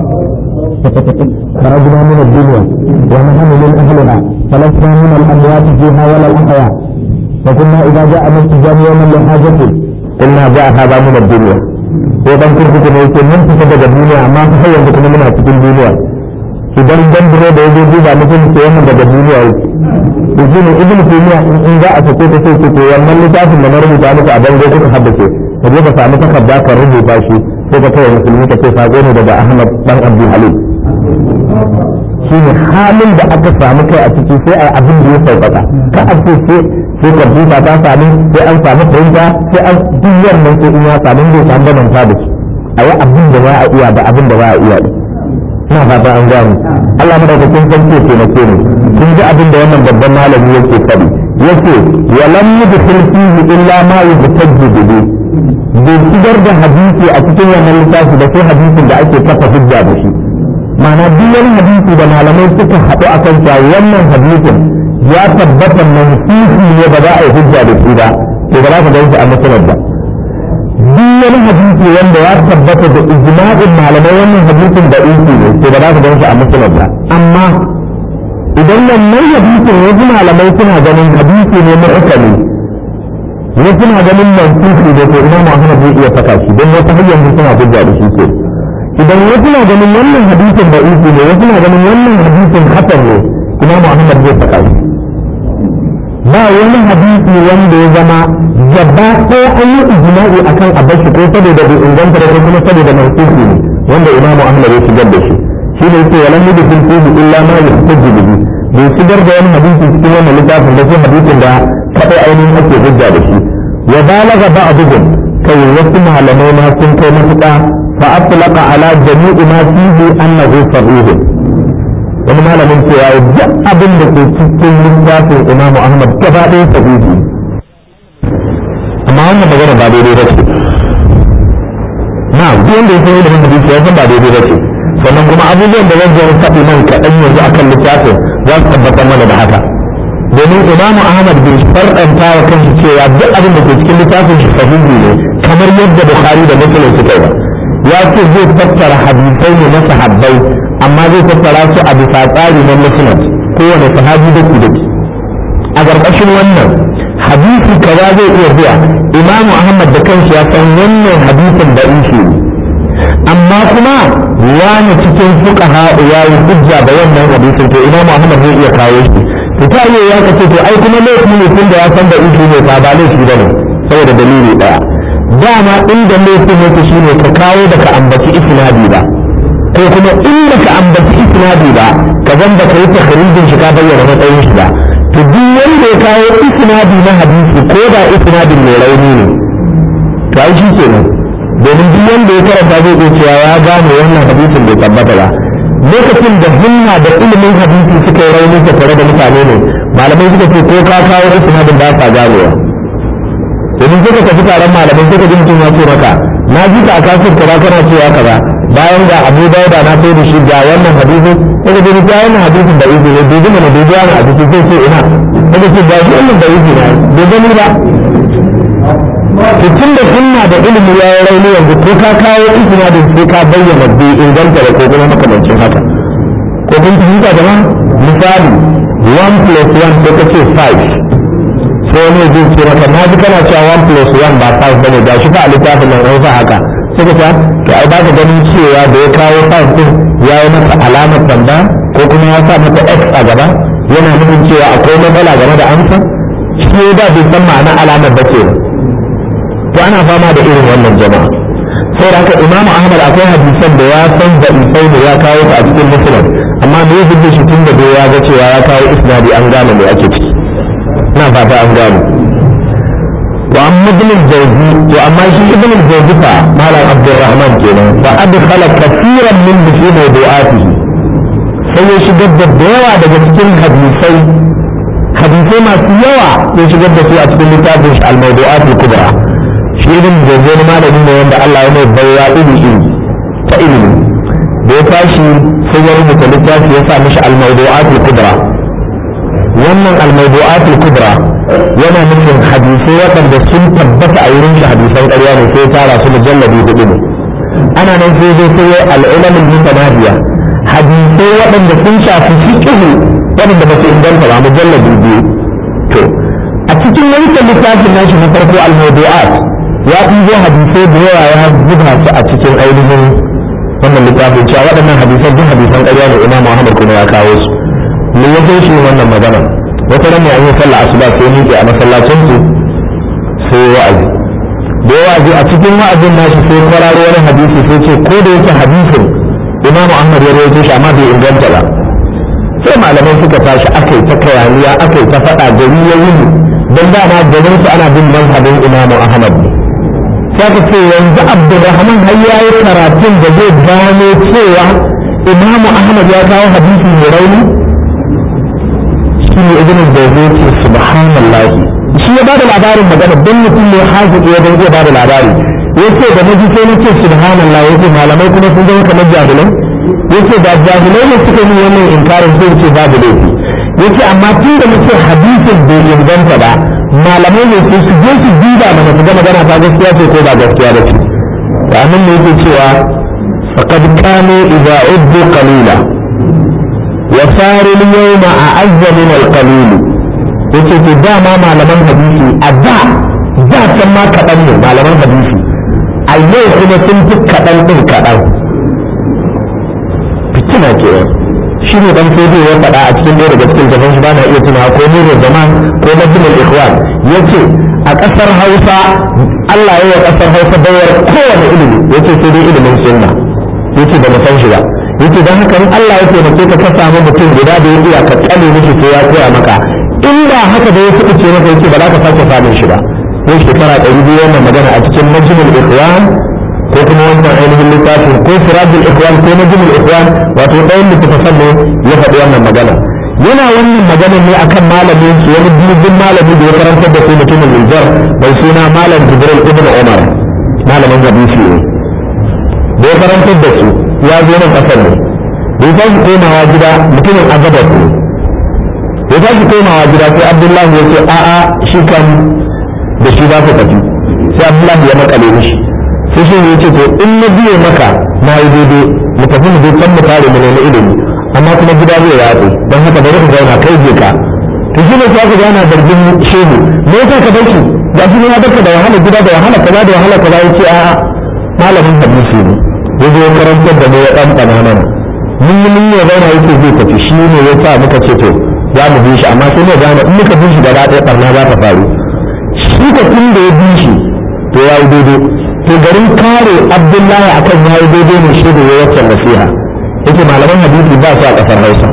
[SPEAKER 1] خرجنا من الدنيا ونحن من أهلها فلسنا من الأموات فيها ولا الأحياء فكنا إذا جاء مسجد يوما لحاجة قلنا جاء هذا من الدنيا وإذا كنت كنت يقول من تسجد الدنيا ما تخيل كنا منها في الدنيا idan dan dire da yaje duba mutum ke yamin daga duniya yake to shi ne ibnu taymiya in za a sake ta sai ce to wannan littafin da na rubuta muku a bango kuka haddace ka je ka samu takarda ka rubuta shi sai ka kai musulmi ka ce sako ne daga ahmad dan abdul halim shi ne halin da aka samu kai a ciki sai a abin da ya sauƙaƙa ka a ce sai sai kwamfuta ta samu sai an samu printer sai an duk wannan sai in ya samu zai samu bambanta da shi a yi abin da za a iya da abin da za a iya ina fata an gano Allah madaukakin sarki ya taimake ni kun ji abin da wannan babban malami yake faɗi yace wa lam yudkhil fihi illa ma yubtajju bihi bai shigar da hadisi a cikin wannan littafi da sai hadisin da ake kafa hujja da shi ma'ana duk wani hadisi da malamai suka haɗu a kan cewa wannan hadisin ya tabbata mansuhi ne ba za a yi hujja da shi ba to ba za ka ganshi a musulun ba duk wani hadisi wanda ya tabbata da ijma'in malamai wannan hadisin da isi ne to ba za ka ganshi a musulun ba amma idan wannan hadisin wasu malamai suna ganin hadisi ne mu'ukali wasu na ganin mansuhi da to imam Ahmad zai iya saka shi don wata hanyar suna hujja da shi ke idan wasu na ganin wannan hadisin da isi ne wasu na ganin wannan hadisin hasan ne imam Ahmad zai saka shi ba wani hadisi wanda ya zama gaba ɗaya an yi ijma'i akan abashi ko saboda bai inganta da ko kuma saboda mansuhi ne wanda imam Ahmad ya shigar da shi shi ne yake walan yi bikin fihi illa ma yahtaju bihi bai shigar da wani hadisi cikin wannan littafin da sai hadisin da kadai ainihin ake hujja da shi wa balaga ba'dhum kai wasu malamai ma sun kai matuƙa fa atlaqa ala jami'i ma fihi annahu sahih wani malamin cewa duk abin da ke cikin littafin Imam Ahmad gaba ɗaya sahihi amma wannan magana ba daidai ba ce na duk wanda ya san ilimin hadisi ya san ba daidai ba ce sannan kuma abubuwan da zan zo faɗi nan kaɗan yanzu akan littafin za su tabbatar mana da haka domin imamu ahmad bai farɗanta wa kanshi cewa duk abin da ke cikin littafin shi sahihi ne kamar yadda bukhari da muslim suka yi ya ce zai tattara hadisai ne na sahabbai amma zai tattara su a bisa tsari na musnad kowane sahabi da daki a ƙarƙashin wannan hadisi kaza zai iya zuwa imamu ahmad da kanshi ya san wannan hadisin da ishi ne amma kuma wani cikin fuqaha ya yi hujja da wannan hadisin to imamu ahmad zai iya kawo shi to ta iya ya kace to ai kuma laifi ne tun da ya san da ishi ne ba ba laifi bane saboda dalili daya dama inda laifin yake shine ka kawo da ka ambaci isnadi ba ko kuma inda ka ambaci isnadi ba ka zan da kai takhrijin shi ka bayyana matsayin shi ba to duk wanda ya kawo isnadi na hadisi ko da isnadin mai rauni ne to ai shi kenan domin duk wanda ya karanta zai iya cewa ya gane wannan hadisin bai tabbata ba lokacin da himma da ilimin hadisi suka yi rauni tare da mutane ne malamai suka ce ko ka kawo isnadin ba sa ganewa domin suka tafi taron malamai suka ji mutum ya ce maka na ji ka a kasar kaza kana cewa kaza bayan ga abu dauda na sai da shi ga wannan hadisin suka ji ga wannan hadisin da izi ne dubi mana dubi wani hadisi sai ce ina suka ce ga shi wannan da izi na bai gani ba to tun da sunna da ilimi ya yi rauni yanzu ko ka kawo isnadin sai ka bayyana bai inganta da ko kuma makamancin haka ko kun fahimta da misali 1 plus 1 sai ka ce 5 sai wani zai ce maka na ji kana cewa 1 plus 1 ba 5 bane ga shi fa a littafin nan an sa haka sai ka ce to ai baka ganin cewa da ya kawo 5 din ya yi masa alamar tamba ko kuma ya sa mata x a gaba yana nufin cewa akwai matsala game da amsa shi ba bai san ma'ana alamar ba ke to ana fama da irin wannan jama'a sai haka imam ahmad akwai hadisan da ya san da isai da ya kawo ta a cikin musulun amma me ya zuba shi tun da bai ya ga cewa ya kawo isnadi an gane me ake ciki ina fata an gane wa amma ibn al-jawzi to amma shi ibn al-jawzi fa malam abdurrahman kenan fa adkhala kaseeran min fi mawdu'atihi sai ya shigar da yawa daga cikin hadisai hadisai masu yawa ya shigar da su a cikin littafin shi al-mawdu'at al-kubra shi ibn jawzi ne malami ne wanda Allah ya mai baiwa iri iri ta ilimi da ya tashi sai ya rubuta littafi ya sa mishi al-mawdu'at al-kubra wannan al-mawdu'at al-kubra yana nufin hadisai waɗanda sun tabbata a wurin shi hadisan ƙarya ne sai tara su mujalladi hudu ne ana nan sai zai sai al-ulam al-mutanadiya hadisai waɗanda sun shafi fiqh waɗanda ba su inganta ba mujalladi biyu to a cikin wancan littafin nashi na farko al-mawdu'at ya ɗibo hadisai da yawa ya zuba su a cikin ainihin wannan littafin cewa waɗannan hadisan duk hadisan ƙarya ne imam Muhammad kuma ya kawo su me ya kai shi wannan magana wata ran ne an yi sallah asuba sai miƙe a masallacin su sai wa'azi da wa'azi a cikin wa'azin nashi sai kwararo wani hadisi sai ce ko da yake hadisin imam Ahmad ya rawaito shi amma bai inganta ba sai malamai suka tashi aka yi ta kayaniya aka yi ta faɗa gari ya yi don dama garin su ana bin mazhabin imamu ahmad ne sai ka ce yanzu abdurrahman har ya yi karatun da zai gano cewa imamu ahmad ya kawo hadisi mai rauni shi ne ibn da ce subhanallah shi ya bada labarin magana don mutum ne haziki ya zai bada labari yace da naji sai na ce subhanallah yace malamai kuma sun zama kamar jahilai yace da jahilai ne suka yi wannan inkarin sai ce babu laifi yace amma tun da muke hadisin bai inganta ba malamai ne sai su je su duba mana su ga magana ta gaskiya ce ko ba gaskiya ba ce da nan ne yake cewa faqad kanu idza uddu qalila wa saru al-yawma a'azza min al-qalil yace to dama malaman hadisi a da da can ma kaɗan ne malaman hadisi a yau kuma sun fi kaɗan ɗin kaɗan fitina ke shi ne dan fodi ya faɗa a cikin ɗaya daga cikin gaban shi ba na iya tunawa ko nurul zaman ko majlis ikhwan yace a ƙasar Hausa Allah ya yi wa ƙasar Hausa bayar kowane ilimi yace sai dai ilimin sunna yace ba mu san shi ba yace dan haka in Allah ya taimake ka ka samu mutum guda da ya iya ka tsale mishi sai ya koya maka in ba haka da ya fi ce maka yace ba za ka sake samun shi ba ko shekara ɗari biyu wannan magana a cikin majlis ikhwan ko kuma wannan ainihin littafin ko sirajul ikhwan ko najmul ikhwan wato ɗayan littafin ne ya faɗi wannan magana yana wannan magana ne akan malamin su wani dubin malami da ya karantar da su mutumin Nijar mai suna malam Jibril ibn Umar malamin hadisi ne da ya karantar da su ya zo nan kasar ne da ya tashi komawa gida mutumin agabar ne da ya tashi komawa gida sai Abdullahi ya ce a'a shi kan da shi za ku tafi sai Abdullahi ya makale mishi sai shi ya ce to in na biye maka na yi daidai mu tafi mu je can mu tare mu nemi ilimi amma kuma gida zai yatsu don haka bari ka zauna kai je ka to shi ne sai ka gana zargin shehu me yasa ka bar shi ga shi ne ya baka da wahala gida da wahala kaza da wahala kaza yace a malamin hadisi ne ya zo ya karantar da mu ya dan bana mana mun yi mun ya zauna yake zai tafi shi ne ya sa muka ce to za mu bi shi amma sai ne gane in muka bi shi gaba ɗaya barna za ta faru shi ka tun da ya bi shi to ya yi daidai to garin kare abdullahi akan ya yi daidai ne shi da ya wacce nasiha yake malaman hadisi ba su a ƙasar hausa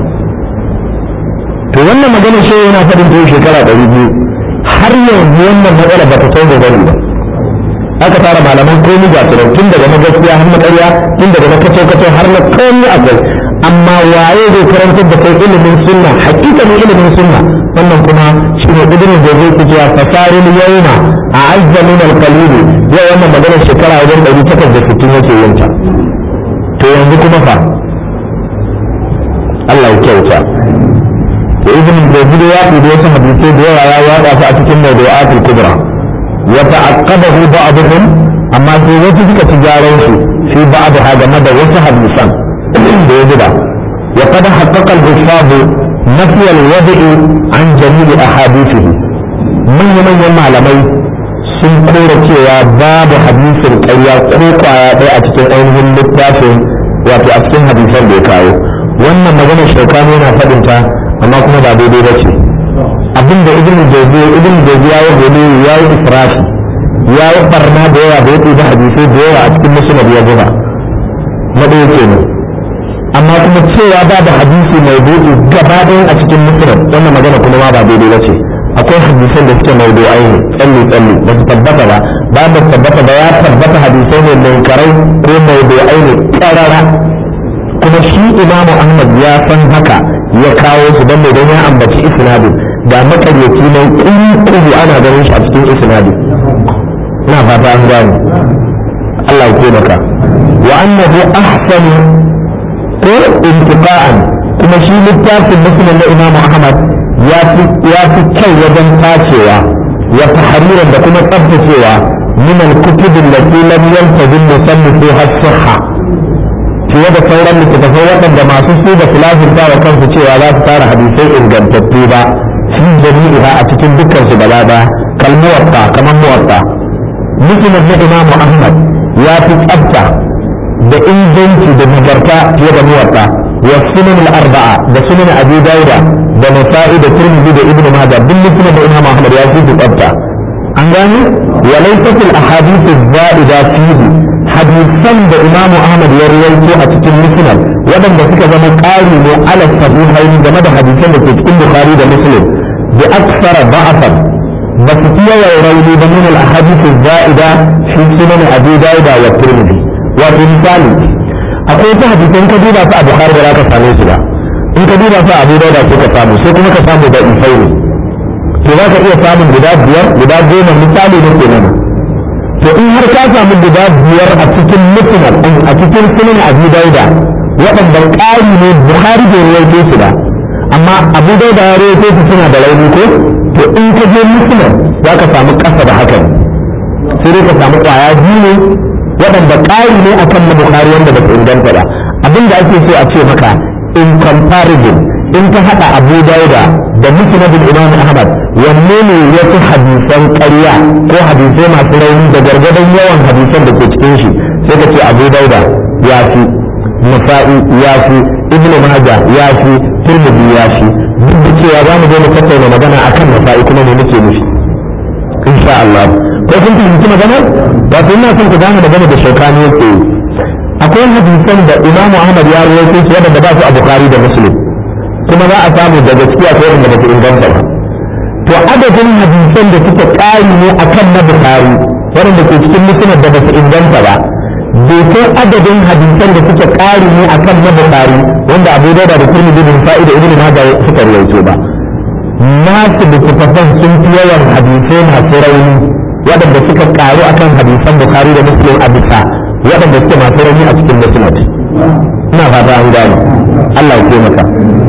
[SPEAKER 1] to wannan magana shi yana faɗin ta shekara ɗari biyu har yanzu wannan matsala ba ta sauya gari ba aka tara malaman komi ga tunan tun daga na gaskiya har na ƙarya tun daga na kaco kaco har na komi akwai amma waye zai karantar da kai ilimin sunna hakikanin ilimin sunna wannan kuma shi ne ƙudurin da zai kuce fasarin yauma a azza min alqalil yau wannan maganar shekara wajen ɗari takwas da sittin yake yin ta to yanzu kuma fa Allah ya kyauta to ibn Jazir ya fi da wasu hadisai da yawa ya yaɗa su a cikin mawdu'atul kubra wa ta'aqqabahu ba'dhum amma sai wasu suka ci gyaran shi fi ba'daha game da wasu hadisan da ya zuba wa qad haqqaqa al-huffaz nafi al-wadi' an jami'i ahadithihi manyan manyan malamai sun kora cewa babu hadisin ƙarya ko kwaya ɗaya a cikin ainihin littafin wato a cikin hadisan da ya kawo wannan magana shaukani yana faɗin ta amma kuma ba daidai ba ce abinda ibn jawzi ibn jawzi ya yi ya yi israfi ya yi barna da yawa da ya ɗiba hadisai da yawa a cikin musulman ya zuba na ɗaya kenan amma kuma cewa ba da hadisi mai buɗe gaba ɗaya a cikin musulman wannan magana kuma ma ba daidai ba ce akwai hadisan da suke maudu'ai ne tsalli tsalli ba su tabbata ba ba ba tabbata ba ya tabbata hadisai ne mai karai ko maudu'ai ne karara kuma shi imamu ahmad ya san haka ya kawo su don don ya ambaci isnadin ga makaryaci mai kuru ana ganin shi a cikin isnadin ina fata an gane Allah ya taimaka wa annahu ahsanu ko intiqa'an kuma shi littafin muslim na imamu ahmad ya fi kyau wajen tacewa wa tahriran da kuma tsaftacewa min al-kutub allati lam yaltazim musannifuha as-sihha fiye da sauran littattafai waɗanda masu su da filafin wa kansu cewa za su tara hadisai ingantattu ba fi jami'iha a cikin dukkan su gaba ba kalmuwarta kamar muwarta musnad na imamu ahmad ya fi tsafta da inganci da nagarta fiye da muwarta wa sunan al-arba'a da sunan abi dauda da nasa'i da tirmidhi da ibnu majah duk musnad da imamu ahmad ya fi tsafta an gane wa laysat al-ahadith az-za'ida fihi hadisan da imamu ahmad ya rawaito a cikin musnad waɗanda suka zama ƙari ne ala sahihain game da hadisan da ke cikin bukhari da muslim bi aksara da'afan ba su fi yawan rauni ba min al-ahadith az-za'ida fi sunan abi dawud wa tirmidhi wa misali akwai ta hadisan ka duba su a bukhari ba za ka same su ba in ka duba su a abu dawud sai ka samu sai kuma ka samu da isai ne to za ka iya samun guda biyar guda goma misali ne kenan to in har ka samu guda biyar a cikin musnad a cikin sunan abu dauda waɗanda ƙari ne buhari bai rawaito su ba amma abu dauda ya rawaito su suna da rauni ko to in ka je musnad za ka samu ƙasa da hakan sai dai ka samu ƙwaya biyu ne waɗanda ƙari ne akan na buhari wanda ba su inganta ba abinda ake so a ce maka in comparison in ka haɗa abu dauda da musnadin imam ahmad wanne ne ya fi hadisan ƙarya ko hadisai masu rauni da gargadon yawan hadisan da ke cikin shi sai ka ce abu dauda ya fi nasa'i ya fi ibn maja ya fi turmudi ya fi duk da cewa za mu zo mu tattauna magana akan nasa'i kuma me muke nufi insha Allah ko kun fahimci magana wato ina son ku gane magana da shaukani yake yi akwai hadisan da imam ahmad ya rawaito su wadanda ba su a bukhari da muslim kuma za a samu da gaskiya ko wanda ba su inganta ba to adadin hadisan da suka ƙari ne akan na bukari waɗanda ke cikin musulman da ba su inganta ba bai kai adadin hadisan da suka ƙari ne akan na bukari wanda abu dauda da turmi bin fa'ida ibn majah suka rawaito ba nasu littattafan sun fi yawan hadisai masu rauni waɗanda suka ƙaru akan hadisan bukari da muslim a bisa waɗanda suke masu rauni a cikin musulman ina fata an gane Allah ya taimaka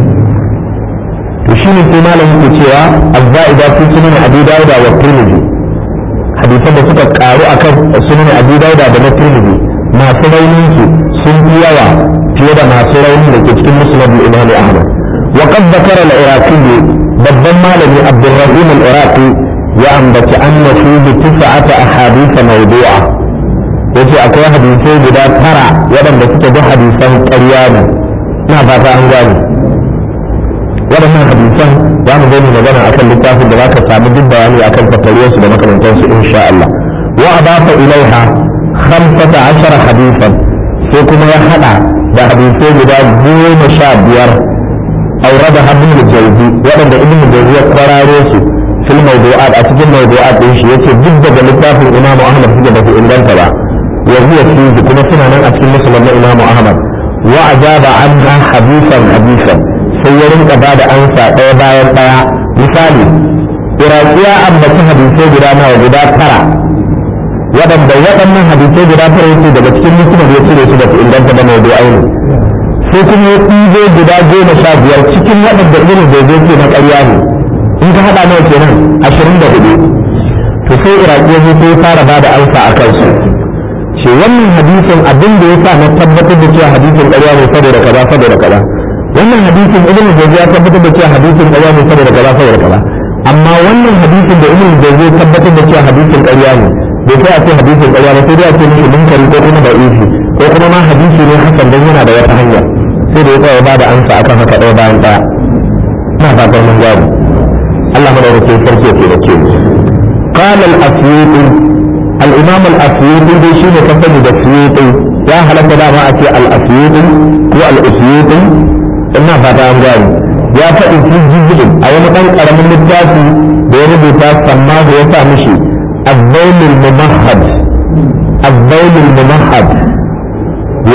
[SPEAKER 1] to shi ne sai malam yake cewa azza'ida fi sunan abi dauda wa tirmidhi hadisan da suka karu akan sunan abi dauda da na tirmidhi masu raunin su sun fi yawa fiye da masu rauni da ke cikin musnad imam ahmad wa qad zakara al-iraqi babban malami abdurrahim al-iraqi ya ambaci anna fihi tis'ata ahadith mawdu'a yace akwai hadisai guda tara waɗanda suke da hadisan ƙarya ne ina fata an gane waɗannan hadisan za mu zo mu magana akan littafin da za ka samu duk bayani akan tattaliyarsu da makamantansu insha Allah wa adafa ilaiha khamsata ashara hadisan sai kuma ya hada da hadisai guda goma sha biyar aurada ibn jawzi waɗanda ibn jawzi ya kwararo su fil mawdu'at a cikin mawdu'at din shi yace duk daga littafin imamu ahmad suke ba su inganta ba wa huwa fihi kuma suna nan a cikin musulman na imamu ahmad wa ajaba anha hadisan hadisan sai ya rinka ba da ansa ɗaya bayan ɗaya misali iraki ya ambaci hadisai guda nawa guda tara waɗanda waɗannan hadisai guda tara yake daga cikin musulman ya cire su da su inganta da mai aini sai kuma ya ɗigo guda goma sha biyar cikin waɗanda irin da zai na ƙarya ne in ka haɗa nawa kenan ashirin da hudu to sai iraki ya zo fara ba da alfa a kansu ce wannan hadisin abin da ya sa na tabbatar da cewa hadisin ƙarya ne saboda kaza saboda kaza wannan hadisin ibn jazi ya tabbatar da cewa hadisin ƙarya ne saboda kaza saboda kaza amma wannan hadisin da ibn jazi ya tabbatar da cewa hadisin ƙarya ne bai sai a ce hadisin ƙarya ba sai dai a ce mishi munkari ko kuma da ifi ko kuma ma hadisi ne hakan dan yana da wata hanya sai da ya tsaya ba da amsa akan haka ɗaya bayan ɗaya ina fatan mun gane Allah madaukakin sarki ya taimake mu قال الأسيوطي الإمام الأسيوطي دي شيء كفن الأسيوطي يا هل كذا ما أتي الأسيوطي هو الأسيوطي إنها فتا أمجاني يا فإن في جزء أو مكان أرم النجاسي بيربطا سماه وفهمشي الذول الممهد الذول الممهد و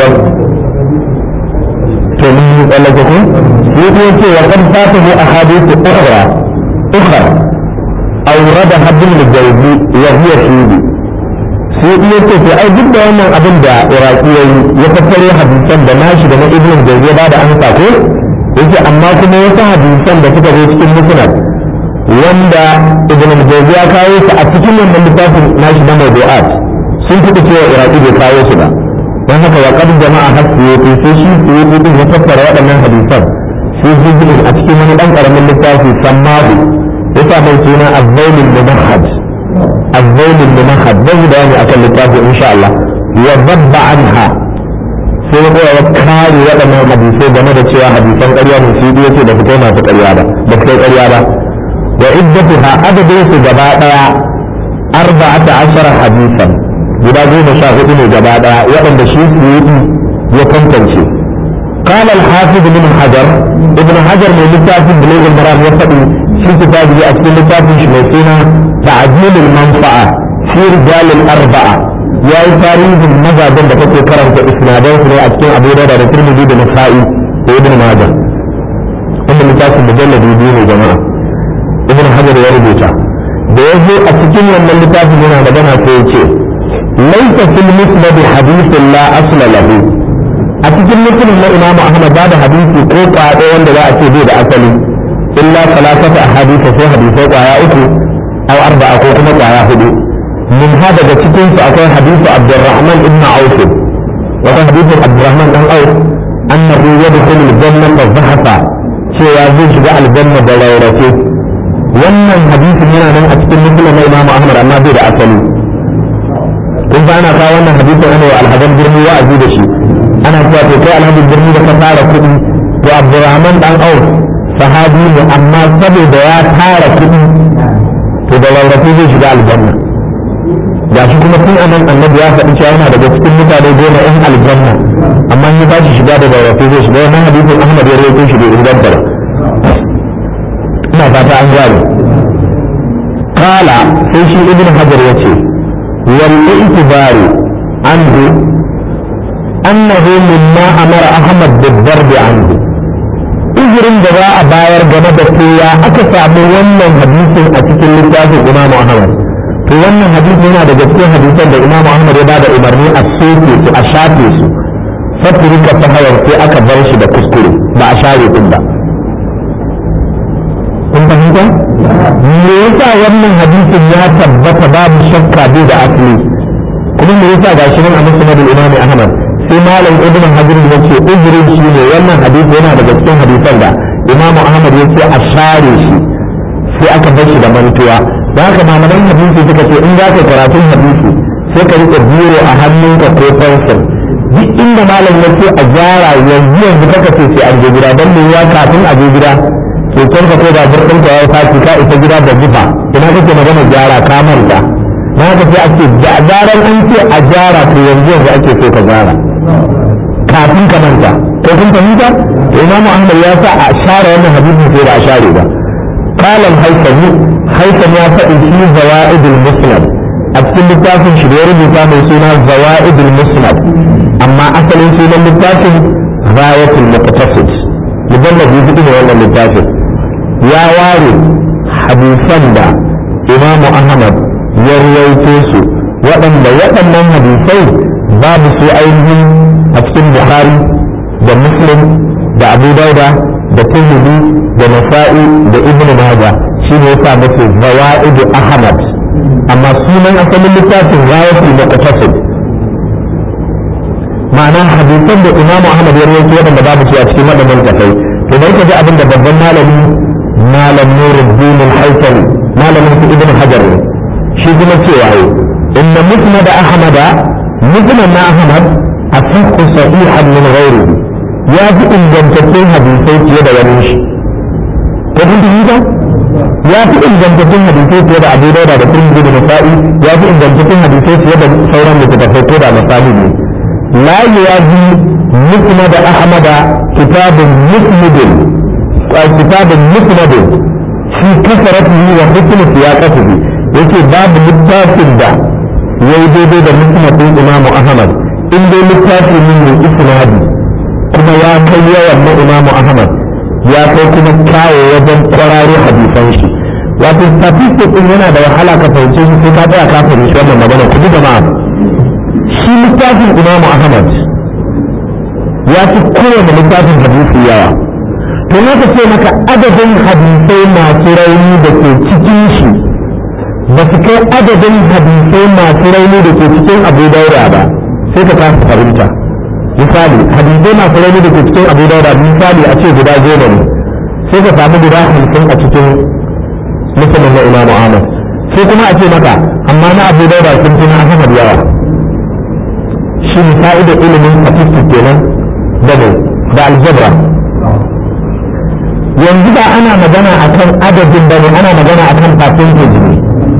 [SPEAKER 1] فمن يقول لك يقول وقد فاته أحاديث أخرى أخرى أوردها ابن الجوزي وهي سيدي سيدي يقول في أي جدا وانا أبن دا إراكي يتفري حديثا دا ناشي دا ابن الجوزي بعد أن تقول yake amma kuma wasu hadisan da suka zo cikin musnad wanda ibn al-jawzi ya kawo su a cikin wannan littafin nashi na mawdu'at sun fi cewa iraki bai kawo su ba don haka wa qad jama'a hasiyati sai shi suyuti din ya tattara waɗannan hadisan sai jibrin a cikin wani dan karamin littafi sammahu yasa mai suna azzaulul mumahhad azzaulul mumahhad zan yi bayani akan littafi insha Allah wa zabba anha sai ya ya kare waɗannan hadisai game da cewa hadisan ƙarya ne shi ya ce da su kai masu ƙarya ba da su kai ƙarya ba wa iddatuha adadin su gaba ɗaya arba'ata ashara hadisan guda goma sha hudu ne gaba ɗaya waɗanda shi su yi ya tantance قال الحافظ ابن حجر ابن حجر من لتاف بلوغ المرام يفقي في كتابه أسئلة لتاف شمسينا تعجيل المنفعة في رجال الأربعة يا تاريخ المزا بن بكتو كرم كإسنادين في أسئلة أبو دادا الترمذي بن نسائي وابن ماجه أم لتاف مجلد يدين جماعة ابن حجر يربوتا da ya zo a cikin wannan littafin yana magana sai ya ce laisa fil musnad hadithun la asla lahu a cikin mutumin na imamu ahmad ba da hadisi ko kwaɗo wanda za a ce bai da asali illa salatata ahadisa sai hadisai kwaya uku aw arba'a ko kuma kwaya hudu min ha daga cikin su akwai hadisu abdurrahman ibn auf wata hadisin abdurrahman dan auf annahu yadkhulu al-jannata zahafa cewa zai shiga aljanna da rarrafe wannan hadisin yana nan a cikin mutumin na imamu ahmad amma bai da asali kun ba ana kawo wannan hadisin ana wa alhadan birni wa'azi da shi ana cewa to kai alhaji birni da ka tara kuɗi to abdurrahman dan auf sahabi ne amma saboda ya tara kuɗi to da rarrafe zai shiga aljanna ga shi kuma tun anan annabi ya faɗi cewa yana daga cikin mutane goma in aljanna amma in ba shi shiga da rarrafe zai shiga wannan hadisin ahmad ya rawaito shi bai inganta ba ina fata an gane kala sai shi ibn hajar ya ce wal itibari anhu أنه مما أمر أحمد بالضرب عنه إذن جزاء باير جمد فيا أكسام ونن حديث أتكل لتاف الإمام أحمد في ونن حديث هنا da gaske hadisan da Imam Ahmad ya bada umarni a soke su a shafe su fatirika ta hayar sai aka bar shi da kuskure ba a share din ba kun fahimta me yasa wannan hadisin ya tabbata babu shakka bai da asali kuma me yasa gashi nan a musnad al-Imam Ahmad sai malam ibn hajar ya ce uzurin shi ne wannan hadisi yana daga cikin hadisan da imamu ahmad ya ce a share shi sai aka bar shi da mantuwa da haka malaman hadisi suka ce in za ka karatun hadisi sai ka rike biro a hannunka ko fensir duk inda malam ya ce a gyara yanzu yanzu kaka ce sai an je gida don me ya kafin a je gida keken ka ko da burɗin ka ya faci ka isa gida da zufa ina kake magana gyara ka manta na haka sai a ce gyaran an ce a gyara to yanzu yanzu ake so ka gyara kafin ka manta ko kun fahimta imamu ahmad ya sa a share wannan hadisin sai ba a share ba qala al-haythami haythami ya faɗi shi zawaid al-musnad a cikin littafin shi da ya rubuta mai suna zawaid al-musnad amma asalin sunan littafin ghayat al-muqtasid mujallad biyu ne wannan littafin ya ware hadisan da imamu ahmad ya ruwaito su waɗanda waɗannan hadisai babu su ainihin a cikin bukhari da muslim da abu dauda da tirmidhi da nasa'i da ibn maja shi ne yasa musu zawaidu ahmad amma sunan asalin littafin ghayatul muqtasid ma'ana hadisan da imamu ahmad ya rawaito waɗanda babu su a cikin waɗannan tafai to bari ka ji abin da babban malami malam nuruddin al-haythami malamin su ibn hajar ne shi kuma cewa yi inna musnad ahmad musnad na ahmad asahhu sahihan min ghairihi ya fi ingantattun hadisai fiye da wani shi ko kun ji ya fi ingantattun hadisai fiye da abu dauda da turmi da nasa'i ya fi ingantattun hadisai fiye da sauran littattafai ko da misali ne la yaji musnad ahmad kitabun musnadin kitabun musnadin fi kasaratihi wa hukm siyaqatihi yake babu littafin da yayi daidai da musnadin imamu ahmad in dai littafi ne mai isnadi kuma ya kai yawan na imamu ahmad ya kai kuma kyawo wajen kwararo hadisan shi wato statistic din yana da wahala ka fahimce shi sai ka tsaya ka fahimci wannan magana ku jama'a shi littafin imamu ahmad ya fi kowane littafin hadisi yawa to na ka ce maka adadin hadisai masu rauni da ke cikin shi ba su kai adadin hadisai masu rauni da ke cikin abu daura ba sai ka kasa fahimta misali hadisai masu rauni da ke cikin abu daura misali a ce guda goma ne sai ka samu guda hamsin a cikin musulun na imamu ahmad sai kuma a ce maka amma na abu daura sun fi na ahmad yawa shi ne fa'idar ilimin statistic kenan da ne da aljabra yanzu ba ana magana akan adadin bane ana magana akan percentage ne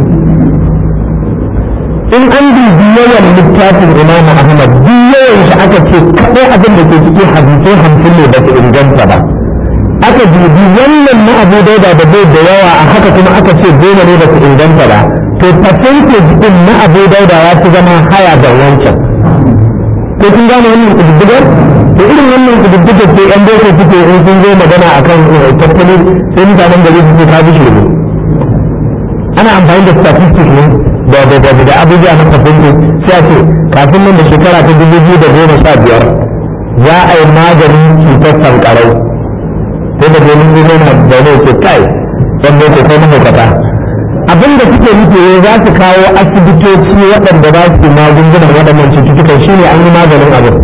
[SPEAKER 1] in an dubi yawan littafin imam ahmad duk yawan shi aka ce kaɗai abin da ke cikin hadisai hamsin ne ba su inganta ba aka dubi wannan na abu dauda da bai da yawa a haka kuma aka ce goma ne ba su inganta ba to percentage din na abu dauda ya fi zama haya da wancan ko kun gane wannan kududdugar to irin wannan kududdugar ce yan boko suke in sun zo magana akan tattalin sai mutanen gari su ce ka bi shi ana amfani da statistics ne da da da da abubuwa na kafin sai a ce kafin nan da shekara ta dubu biyu da goma sha biyar za a yi maganin cutar sankarau sai da domin zuwa na zaune ce kai yan boko ko mahaukata abin da suke nufi ne za su kawo asibitoci waɗanda za su magungunan waɗannan cututtukan shi ne an yi maganin abin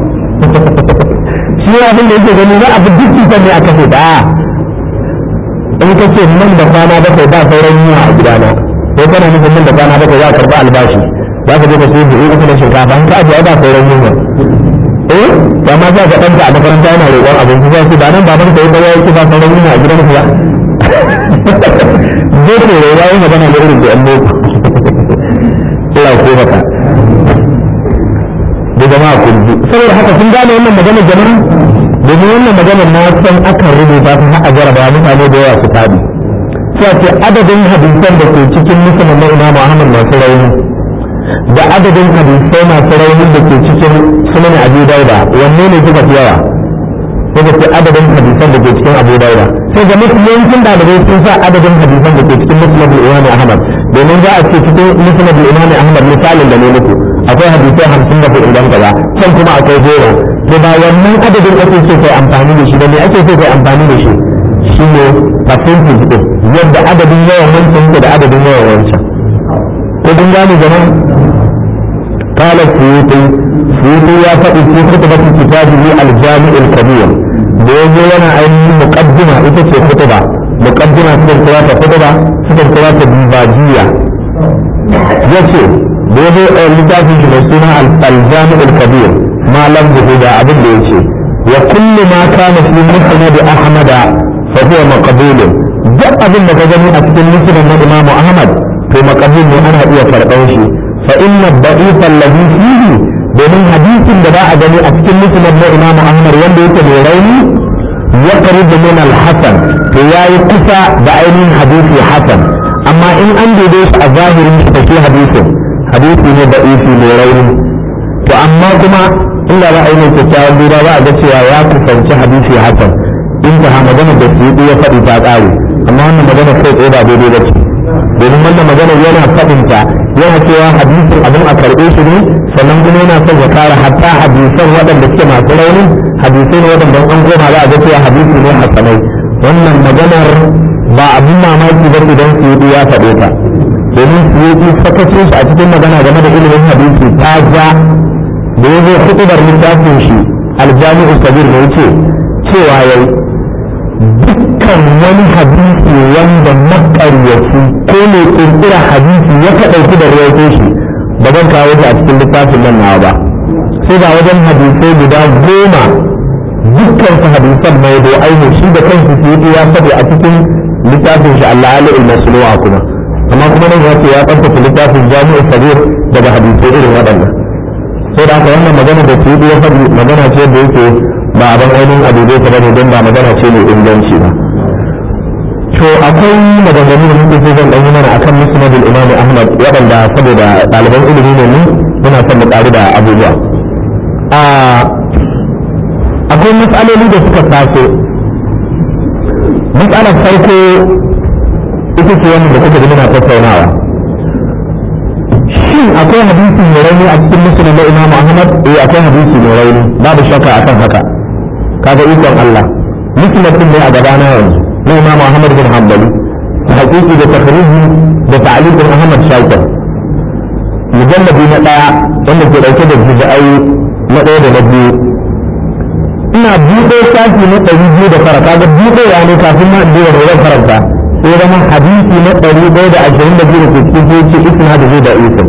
[SPEAKER 1] shi ne abin da yake gani za a bi duk cutar ne a kashe da in ka ce nan da kwana bakwai ba sauran yiwa a gidana ko kana nufin nan da kwana bakwai za a karɓi albashi za ka je ka sai buhu uku na shinkafa in ka ajiye ba sauran yiwa eh to amma za ka ɗanka a makaranta yana roƙon abinci za su ba nan baban ka yi ba ya yi ba sauran yiwa a gidan ku ba zai ne ya yi magana da irin da yan boko Allah ko baka da jama'a kun ji saboda haka sun gane wannan maganar jama'a domin wannan maganar na san akan rubuta ta har a jaraba mutane da yawa su fadi sai ce adadin hadisan da ke cikin musulman na Imam Ahmad masu rauni da adadin hadisai masu rauni da ke cikin sunan Abu Dauda wanne ne suka fi yawa sai ce adadin hadisan da ke cikin Abu Dauda sai ga mafi yawancin ɗalibai sun sa adadin hadisan da ke cikin musulman Imam Ahmad domin za a ce cikin musulman Imam Ahmad misalin da ne muku akwai hadisai hamsin da kuɗin gaba can kuma akwai goma to ba wannan adadin ake so kai amfani da shi da me ake so kai amfani da shi shi ne percentage din yadda adadin yawan wancan ke da adadin yawan wancan ko kun gane jama'a قال السيوطي سيوطي يا فقي في خطبة كتابه الجامع الكبير بيجي وانا اي مقدمة ايتا خطبة مقدمة سكن ثلاثة خطبة سكن ثلاثة ديباجية يسي بيجي لتافي شبسنا الجامع الكبير ما لم يهدى أبن بيجي وكل ما كان في مسند أحمد فهو مقبول duk abin da ka gani a cikin musulun na imamu ahmad to makabul ne ana iya karɓar shi fa inna da'if alladhi fihi domin hadisin da ba a gani a cikin musulun na imamu ahmad wanda yake mai rauni ya qaribu min al-hasan to yayi kusa da ainihin hadisi hasan amma in an dade shi a zahirin shi take hadisin hadisi ne da'ifi mai rauni to amma kuma inda ba a yi mai kyakkyawan duba ba a ga cewa ya kusanci hadisi hasan in ta magana da su ya faɗi ta ƙare amma wannan magana kai tsaye ba daidai ba ce domin wannan magana yana faɗinta yana cewa hadisin abin a karɓe shi ne sannan kuma yana son ya kare hatta hadisan waɗanda suke masu rauni hadisai ne waɗanda an koma za a ga cewa hadisi ne hasanai wannan maganar ba abin mamaki ba idan su ya faɗe ta domin su yi sakacin shi a cikin magana game da ilimin hadisi ta ja da ya zo hutubar littafin shi aljami'u kabir da ya ce cewa yau dukkan wani hadisi wanda makaryaci ko mai kirkira hadisi ya kaɗauki da rawaito shi ba zan kawo shi a cikin littafin nan nawa ba sai ga wajen hadisai guda goma dukkan su hadisan mai do aini shi da kansu su yi ya faɗi a cikin littafin shi Allah Ali al-Masluwa kuma amma kuma nan ya ce ya tsaftace littafin Jami'u Sabir daga hadisai irin waɗannan sai da haka wannan magana da su ya faɗi magana ce da yake ba a ban ainihin abu zai ta bane don ba magana ce mai inganci ba to akwai maganganu da muke so zan ɗanyi mana akan musnadul imam ahmad waɗanda saboda ɗaliban ilimi ne mu muna son mu ƙari da abubuwa akwai matsaloli da suka taso matsalar farko ita ce wannan da kuka ji muna tattaunawa shin akwai hadisi mai rauni a cikin musulun na imamu ahmad eh akwai hadisi mai rauni babu shakka akan haka kaga ikon allah musulun din ne a gabana yanzu na imamu ahmad bin hanbali ta haƙiƙi da takhriji da ta'aliqin ahmad shakir mujallabi na ɗaya wanda ke ɗauke da juz'ai na ɗaya da na biyu ina buɗe shafi na ɗari biyu da fara kaga buɗewa ne kafin ma in da zan karanta sai zama hadisi na ɗari ɗaya da ashirin da biyu da ke cikin sai ce isna da zai da isa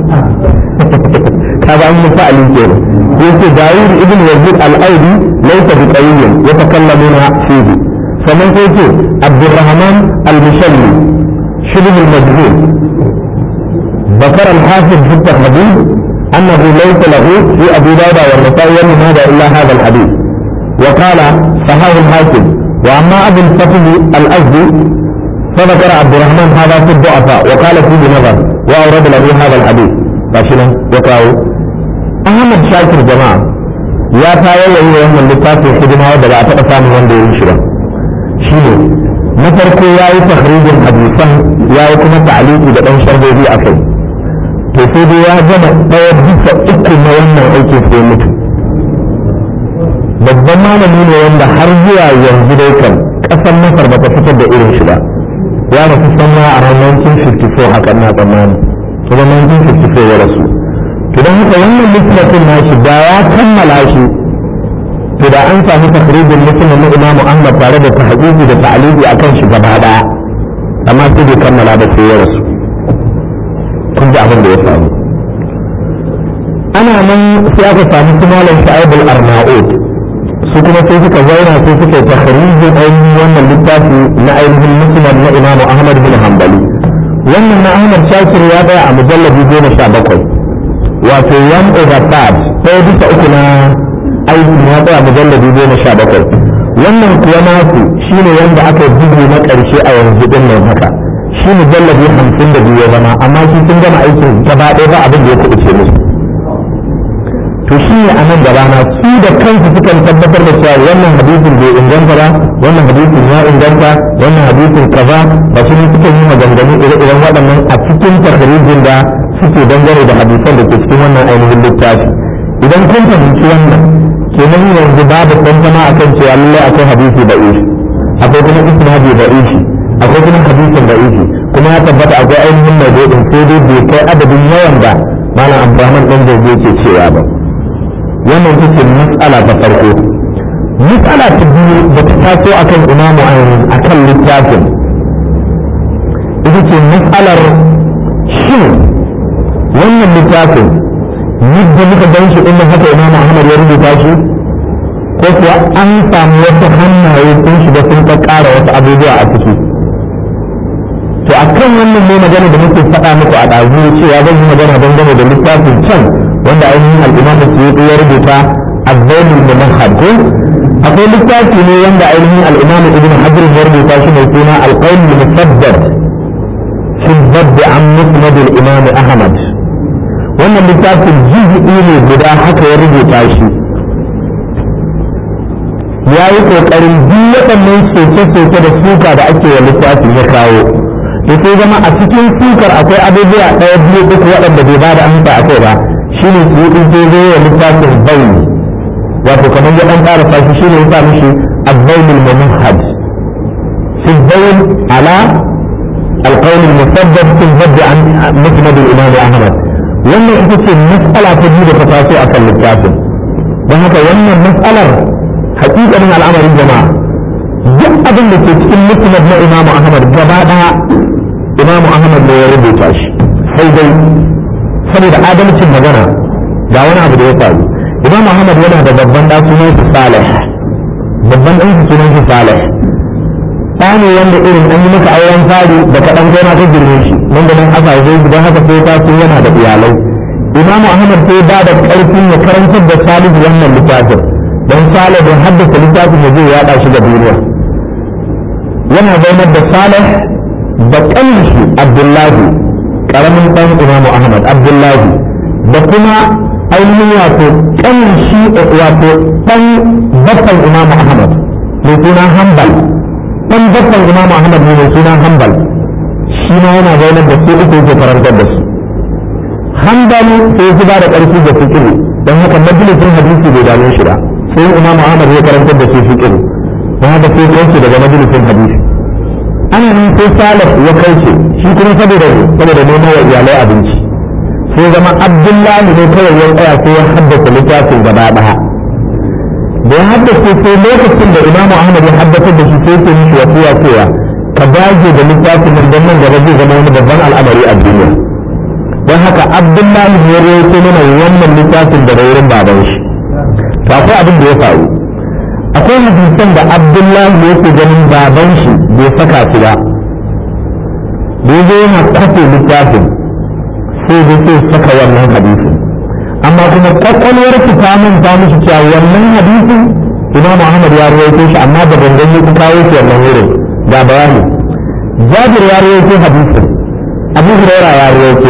[SPEAKER 1] kaga an yi fa'ali kenan sai ce dawud ibn yazid al-audi laysa bi qawiyyin yatakallamuna fihi sannan sai ce abdurrahman al-mushalli shibh al-majhul ذكر الحافظ في التخريج أنه ليس له في أبي داود والنسائي والمهاجة إلا هذا الحديث وقال صحاه الحاكم وأما أبو الفتح الأزدي فذكر عبد الرحمن هذا في الضعفاء وقال فيه نظر وأورد له هذا الحديث فاشلا يقرأه أحمد شاكر جماعة يا تايا يهي يوم اللتاف في خدمة ودى أتقى من وندي ينشرة شنو نفرق يا تخريج الحديثا يا كما تعليق إذا أنشر به أكيد to sai dai ya gama ɗaya bisa uku na wannan aikin sai mutu babban malami ne wanda har zuwa yanzu dai kan ƙasar masar ba ta fitar da irin shi ba ya rasu sanna a ranar 1954 haka na tsammani kuma 1954 ya rasu to don haka wannan littafin nashi da ya kammala shi to da an samu takrijin musulmin na imamu ahmad tare da tahqiqi da ta'aliki akan shi gaba daya amma sai bai kammala da sai ya rasu kun ji abin da ya faru ana nan sai aka samu su malam sha'ibul arnaud su kuma sai suka zauna sai suka yi takharijin ainihin wannan littafi na ainihin musnad na imamu ahmad bin hanbali wannan na ahmad shakir ya tsaya a mujallabi goma sha bakwai wato one over third ɗaya bisa uku na aiki ya tsaya mujallabi goma sha bakwai wannan kuwa nasu shine wanda aka bugu na ƙarshe a yanzu ɗin nan haka shi mujallabi hamsin da biyu ya zama amma shi sun gama aikin gaba ɗaya ba abin da ya kuɓuce musu to shi ne a nan gaba na su da kansu sukan tabbatar da cewa wannan hadisin bai inganta ba wannan hadisin ya inganta wannan hadisin kaza ba su ne suka yi maganganu ire-iren waɗannan a cikin takarijin da suke dangane da hadisan da ke cikin wannan ainihin littafi idan kun fahimci wannan kenan yanzu babu tantama akan cewa lallai akwai hadisi da ishi akwai kuma isnadi da ishi akwai kuma hadisin da ishi kuma ya tabbata akwai ainihin mai sai dai bai kai adadin yawan da malam abdurrahman ɗan jirgi ke cewa ba wannan ita ce mas'ala ta farko mas'ala ta biyu da ta taso akan imamu akan littafin ita ce mas'alar shin wannan littafin yadda muka gan shi ɗin haka imamu ahmad ya rubuta shi ko kuwa an samu wasu hannaye sun shiga sun ƙara wasu abubuwa a ciki to a kan wannan ne magana da muke faɗa muku a ɗazu cewa zan yi magana dangane da littafin can wanda ainihin al'imam suyuti ya rubuta azzailul munahhad ko akwai littafi ne wanda ainihin al'imam ibn hajar ya rubuta shi mai suna alqawl musaddad fi dhabb an musnad al-imam ahmad wannan littafin juz'i ne guda haka ya rubuta shi ya yi kokarin duk waɗannan soke-soke da suka da ake wa littafin ya kawo da sai zama a cikin sukar akwai abubuwa ɗaya biyu uku waɗanda bai ba da amsa a kai ba shi ne su yi sai zai wa littafin bayi wato kamar ya ɗan ƙara fashi shi ne ya sa mishi azzainul mumahad fi bayin ala القول المسدد في البدء عن مسند الإمام أحمد wannan ita ce matsala ta biyu da ta taso a kan littafin don haka wannan matsalar hakikanin al'amarin jama'a duk abin da ke cikin musnad na imamu ahmad gaba daya imamu ahmad ne ya rubuta shi sai dai saboda adalcin magana ga wani abu da ya faru imamu ahmad yana da babban da sunan shi salih babban ɗan sunan shi salih ɗa ne wanda irin an yi maka auren fari da kaɗan kai ma ka girme shi nan da nan aka zo don haka sai ta sun yana da iyalai imamu ahmad sai ba da ƙarfin ya karantar da salihu wannan littafin don salih don haddasa littafin ya zai yaɗa shi ga duniya yana zaunar da salih da ƙanshi abdullahi ƙaramin ɗan imamu ahmad abdullahi da kuma ainihin wato ƙanshi wato ɗan baffan imamu ahmad mai suna hambal ɗan baffan imamu ahmad ne mai suna hambal shi ma yana zaunar da su uku yake karantar da su hambal sai su ba da ƙarfi da fikiru don haka majalisin hadisi bai dame shi ba sai imamu ahmad ya karantar da su fikiru don haka sai kauce daga majalisin hadisi ana nan sai salaf ya kauce shi kuma saboda saboda neman wa iyalai abinci sai zama abdullahi ne kawai ya tsaya sai ya haddasa littafin gaba ɗaya da ya haddace sai lokacin da imamu ahmad ya haddace da shi sai ke mishi wasiya cewa ka dage da littafin nan don nan gaba zai zama wani babban al'amari a duniya don haka abdullahi ne ya rawaito mana wannan littafin da wurin baban shi to akwai abin da ya faru akwai hadisan da abdullahi yake ganin baban shi bai saka shi ba da ya yana kafe littafin sai da sai saka wannan hadisin amma kuma kwakwalwar su ta manta mishi cewa wannan hadisin imam ahmad ya rawaito shi amma da gangan ya kawo shi wannan wurin ga bayani jabir ya rawaito hadisin abu hurairah ya rawaito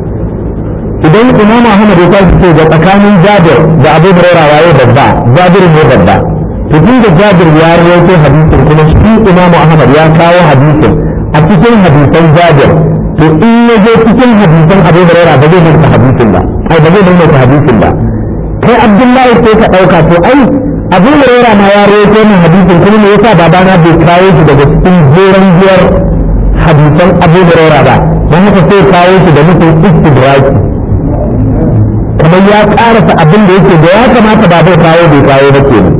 [SPEAKER 1] idan imam ahmad ya tashi ce ga tsakanin jabir da abu hurairah waye babba jabir ne babba to tun da jabir ya rawaito hadisin kuma shi imam ahmad ya kawo hadisin a cikin hadisan jabir to in ya je cikin hadisan abu hurairah ba zai manta hadisin ba ai ba zai manta hadisin ba kai abdullahi sai ka dauka to ai abu hurairah ma ya rawaito min hadisin kuma me yasa babana bai kawo shi daga cikin jeran biyar hadisan abu hurairah ba dan haka sai kawo shi da nufin istidraki kamar ya karasa abin da yake da ya kamata ba zai kawo bai kawo ba kenan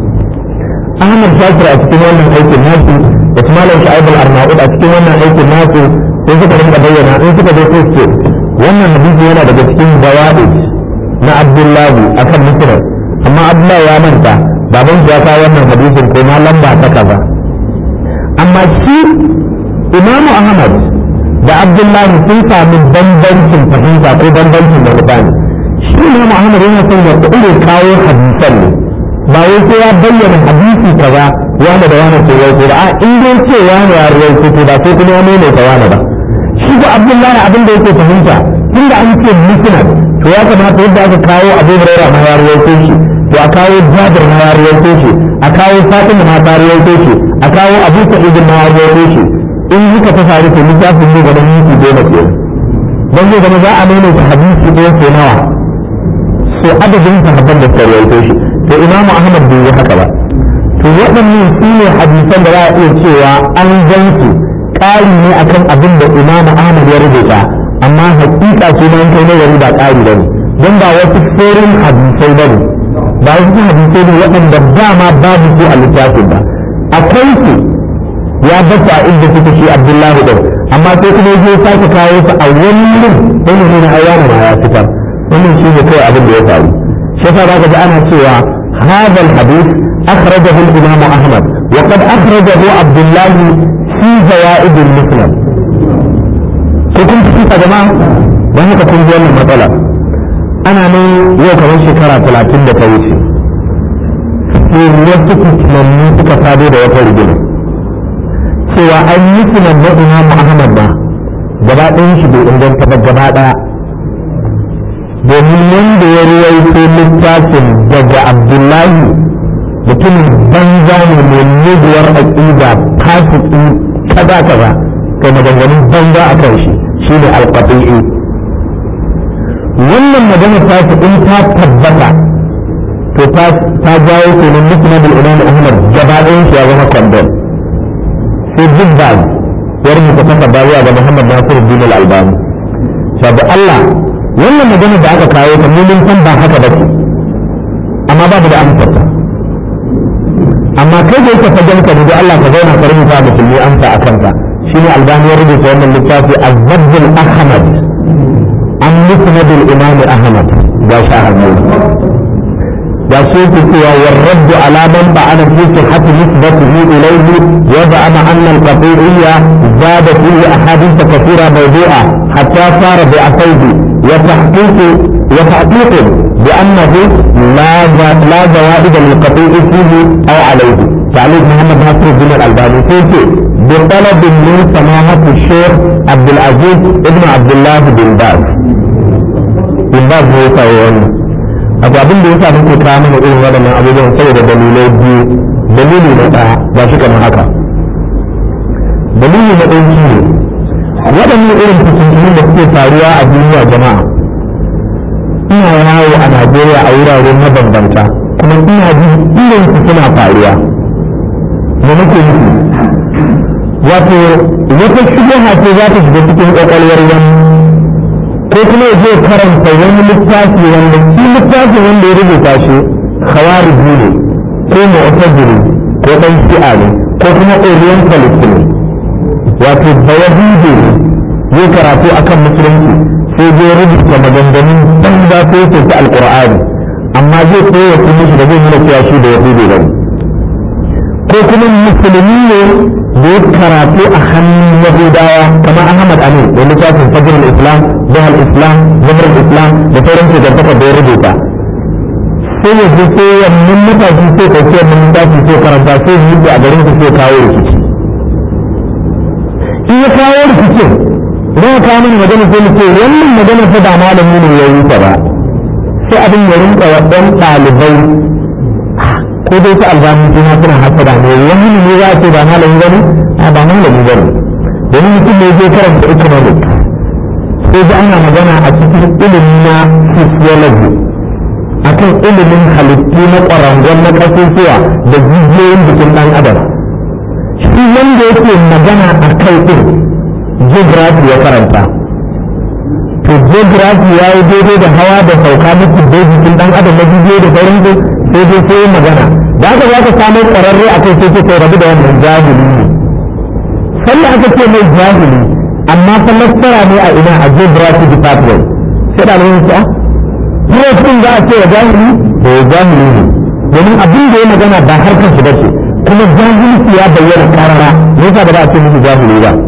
[SPEAKER 1] Ahmad Shakir a cikin wannan aikin nasu da kuma Malam Shu'aib al-Arnaud a cikin wannan aikin nasu sai suka rinka bayyana in suka zo sai ce wannan hadisi yana daga cikin zawaid na Abdullahi akan Muslim amma Abdullahi ya manta baban shi ya kawo wannan hadisin ko ma lamba ta kaza amma shi Imam Ahmad da Abdullahi sun sami bambancin fahimta ko bambancin manufa ne shi Imam Ahmad yana son ya kuɗe kawo hadisan ne ba wai sai ya bayyana hadisi kaza wanda da wani ke yau a in dai ce wani ya ruwaito to ba sai kuma ya maimaita wani ba shi ko abdullahi abin da yake fahimta tunda an ce musnad to ya kamata yadda aka kawo abu huraira ma ya ruwaito shi to a kawo jabir ma ya ruwaito shi a kawo fatima ma ta ruwaito shi a kawo abu sa'id ma ya ruwaito shi in haka ta faru to littafin ne gaban minti goma ke dan zai zama za a maimaita hadisi ɗaya ko nawa so adadin sahabban da suka ruwaito shi to imamu ahmad bai yi haka ba to waɗannan su ne hadisan da za a iya cewa an gan su ƙari ne akan abin da imamu ahmad ya rubuta amma hakika su ma kai nazari ba ƙari ba ne don ba wasu forin hadisai ba ne ba wasu hadisai ne waɗanda dama babu su a littafin ba akwai su ya bata a inda suka shi abdullahi ɗin amma sai kuma ya sake kawo su a wani wani ne na ayyana ma ya fitar wannan shi ne kawai abin da ya faru shi yasa za ka ji ana cewa هذا الحديث أخرجه الإمام أحمد وقد أخرجه عبد الله في زوائد المسلم كنت كيف يا جماعة وهي تكون جوال المطلع أنا من يو كمان شكرا ثلاثين دقيقة في وقتك تنمي تكفادي da wata rigima cewa an yi tunan na Imam Ahmad ba gaba ɗayan shi bai inganta ba gaba ɗaya domin wanda ya ruwaito littafin daga abdullahi mutumin banza ne mai muguwar aƙida fasiki kaza kaza kai maganganun banza a kan shi shi ne alƙafi'i wannan magana ta fi in ta tabbata to ta jawo kenan musnad al-imam ahmad gaba ɗayan shi ya zama kwandon sai big bag ya rubuta takarda zuwa ga Muhammad Nasiru Din Al-Albani sabu Allah wannan magana da aka kawo ta mun san ba haka ba ce amma babu da amsar ta amma kai da yake fagen ka da Allah ka zauna ka rubuta musulmi amsa a kanka shine Albani ya rubuta wannan littafi Az-Zabdul Ahmad an musnad al-Imam Ahmad ga shahadu ga su yake cewa warraddu ala man ba'ana fi sihhati nisbatihi ilayhi wa ba'ama anna al-qat'iyya zada fihi ahadith kathira mawdu'a hatta sara bi'atayhi wa tahqiq wa tahqiq بأنه لا لا زوائد للقطيع فيه أو عليه تعليق محمد ناصر الدين الألباني فيه بطلب من سماحة الشيخ عبد العزيز ابن عبد الله بن باز بن باز هو يسوي abu abin da ya sa muke kawo mana irin waɗannan abubuwan saboda dalilai biyu dalili na ɗaya ba shi kamar haka dalili na ɗaya shi ne waɗannan irin fitintunu da suke faruwa a duniya jama'a ina yawo a najeriya a wurare mabambanta kuma ina jin irin su suna faruwa me nake nufi wato wata shubuha ce za ta shiga cikin ƙwaƙwalwar wani ko kuma ya je karanta wani littafi wanda shi littafin wanda ya rubuta shi khawariji ne ko mu'tazili ko dan shi'a ne ko kuma orientalist ne wato bayahudi ne ya karatu akan musulunci sai zai rubuta maganganun banza ko yake ta alqur'ani amma zai koya su mishi da zai nuna cewa shi da yahudi ba ko kuma musulmi ne da ya karatu a hannun yahudawa kamar ahmad amin da littafin fajr islam jihar islam jihar islam da sauran shugabantakar da ya rubuta sai ya ji sai wannan matashi sai ɗauki wannan littafi sai karanta sai yi a garin su sai kawo rikici in ya kawo rikicin idan ya kawo mana magana sai mu ce wannan magana fa ba malami ne ya yi ta ba sai abin ya rinka wa ɗan ɗalibai ko dai ta albani suna suna hasada ne wani ne za a ce ba malami ba ne a ba malami ba ne domin mutum ne zai karanta economic sai da ana magana a cikin ilimi na physiology akan ilimin halittu na ƙwarangon na ƙasusuwa da jijiyoyin jikin ɗan adam shi wanda yake magana a kai ɗin geography ya karanta to geography ya yi daidai da hawa da sauka na jikin jikin ɗan adam na jijiyoyi da sauransu sai dai sai magana da aka za ka samu ƙwararre a kai sai kai rabu da wannan jahili ne sannan aka ce mai jahili amma fa nasara ne a ina a geography department sai da nan sa Prof za a ce wa jahili da ya jahili ne domin abin da ya magana ba harkar shi bace kuma jahilci ya bayyana karara me yasa ba za a ce musu jahili ba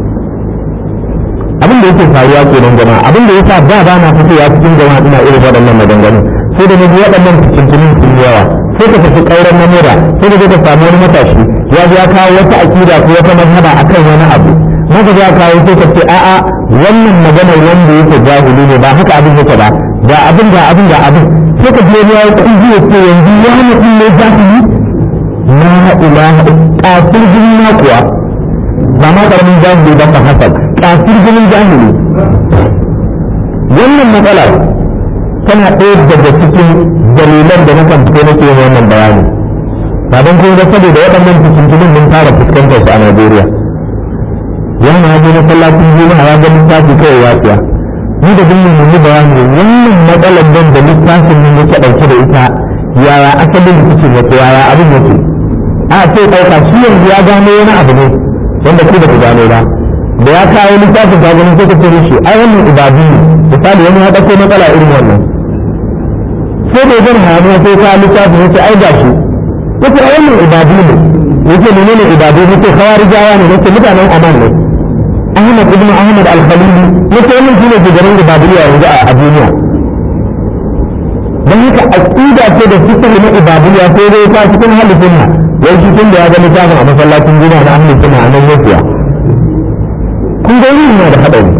[SPEAKER 1] abin da yake faruwa kenan jama'a abin da yasa ba ba na fitowa cikin jama'a ina irin waɗannan maganganu sai da nabi waɗannan fitintunin sun yawa sai ka tafi ƙauren namura sai da ka samu wani matashi ya ya kawo wata akida ko wata mazhaba akan wani abu maka za kawo sai ka ce a'a wannan maganar wanda yake jahili ne ba haka abin yake ba ga abin ga abin ga abin sai ka je ya yi kuɗi ya ce yanzu ya mutum ne jahili na ilaha kafin jini na kuwa ba ma karamin jahili ba hasan kafin jinin jahili wannan matsalar tana ɗaya daga cikin dalilan da na kan fito nake yin wannan bayani ba don kuma da saboda waɗannan fitintunin mun fara fuskantar su a Najeriya yana ya je masallacin juma'a ya ga littafi kawai ya tsaya ni da bin mun yi bayani wannan matsalar nan da littafin nan yake ɗauke da ita yaya asalin rikicin yake yaya abin yake a sai ɗauka shi yanzu ya gano wani abu ne wanda ku ba ku gano ba da ya kawo littafin ka gani sai ka ce mishi ai wannan ibadu ne misali wani ya ɗauko matsala irin wannan sai da zan hannu sai ka littafin yace ai gashi yace ai wannan ibadu ne yace menene ibadu yace khawarijawa ne yace mutanen aman ne Ahmad ibn Ahmad al-Khalili yace wannan shine shugaban ibadiyya yanzu a duniya dan haka aqida ce da fikri na ibadiyya sai dai ta cikin halifin na wai shi tun da ya ga littafin a masallacin juma'a na ahlus sunna a nan yake kun ga yana da hadari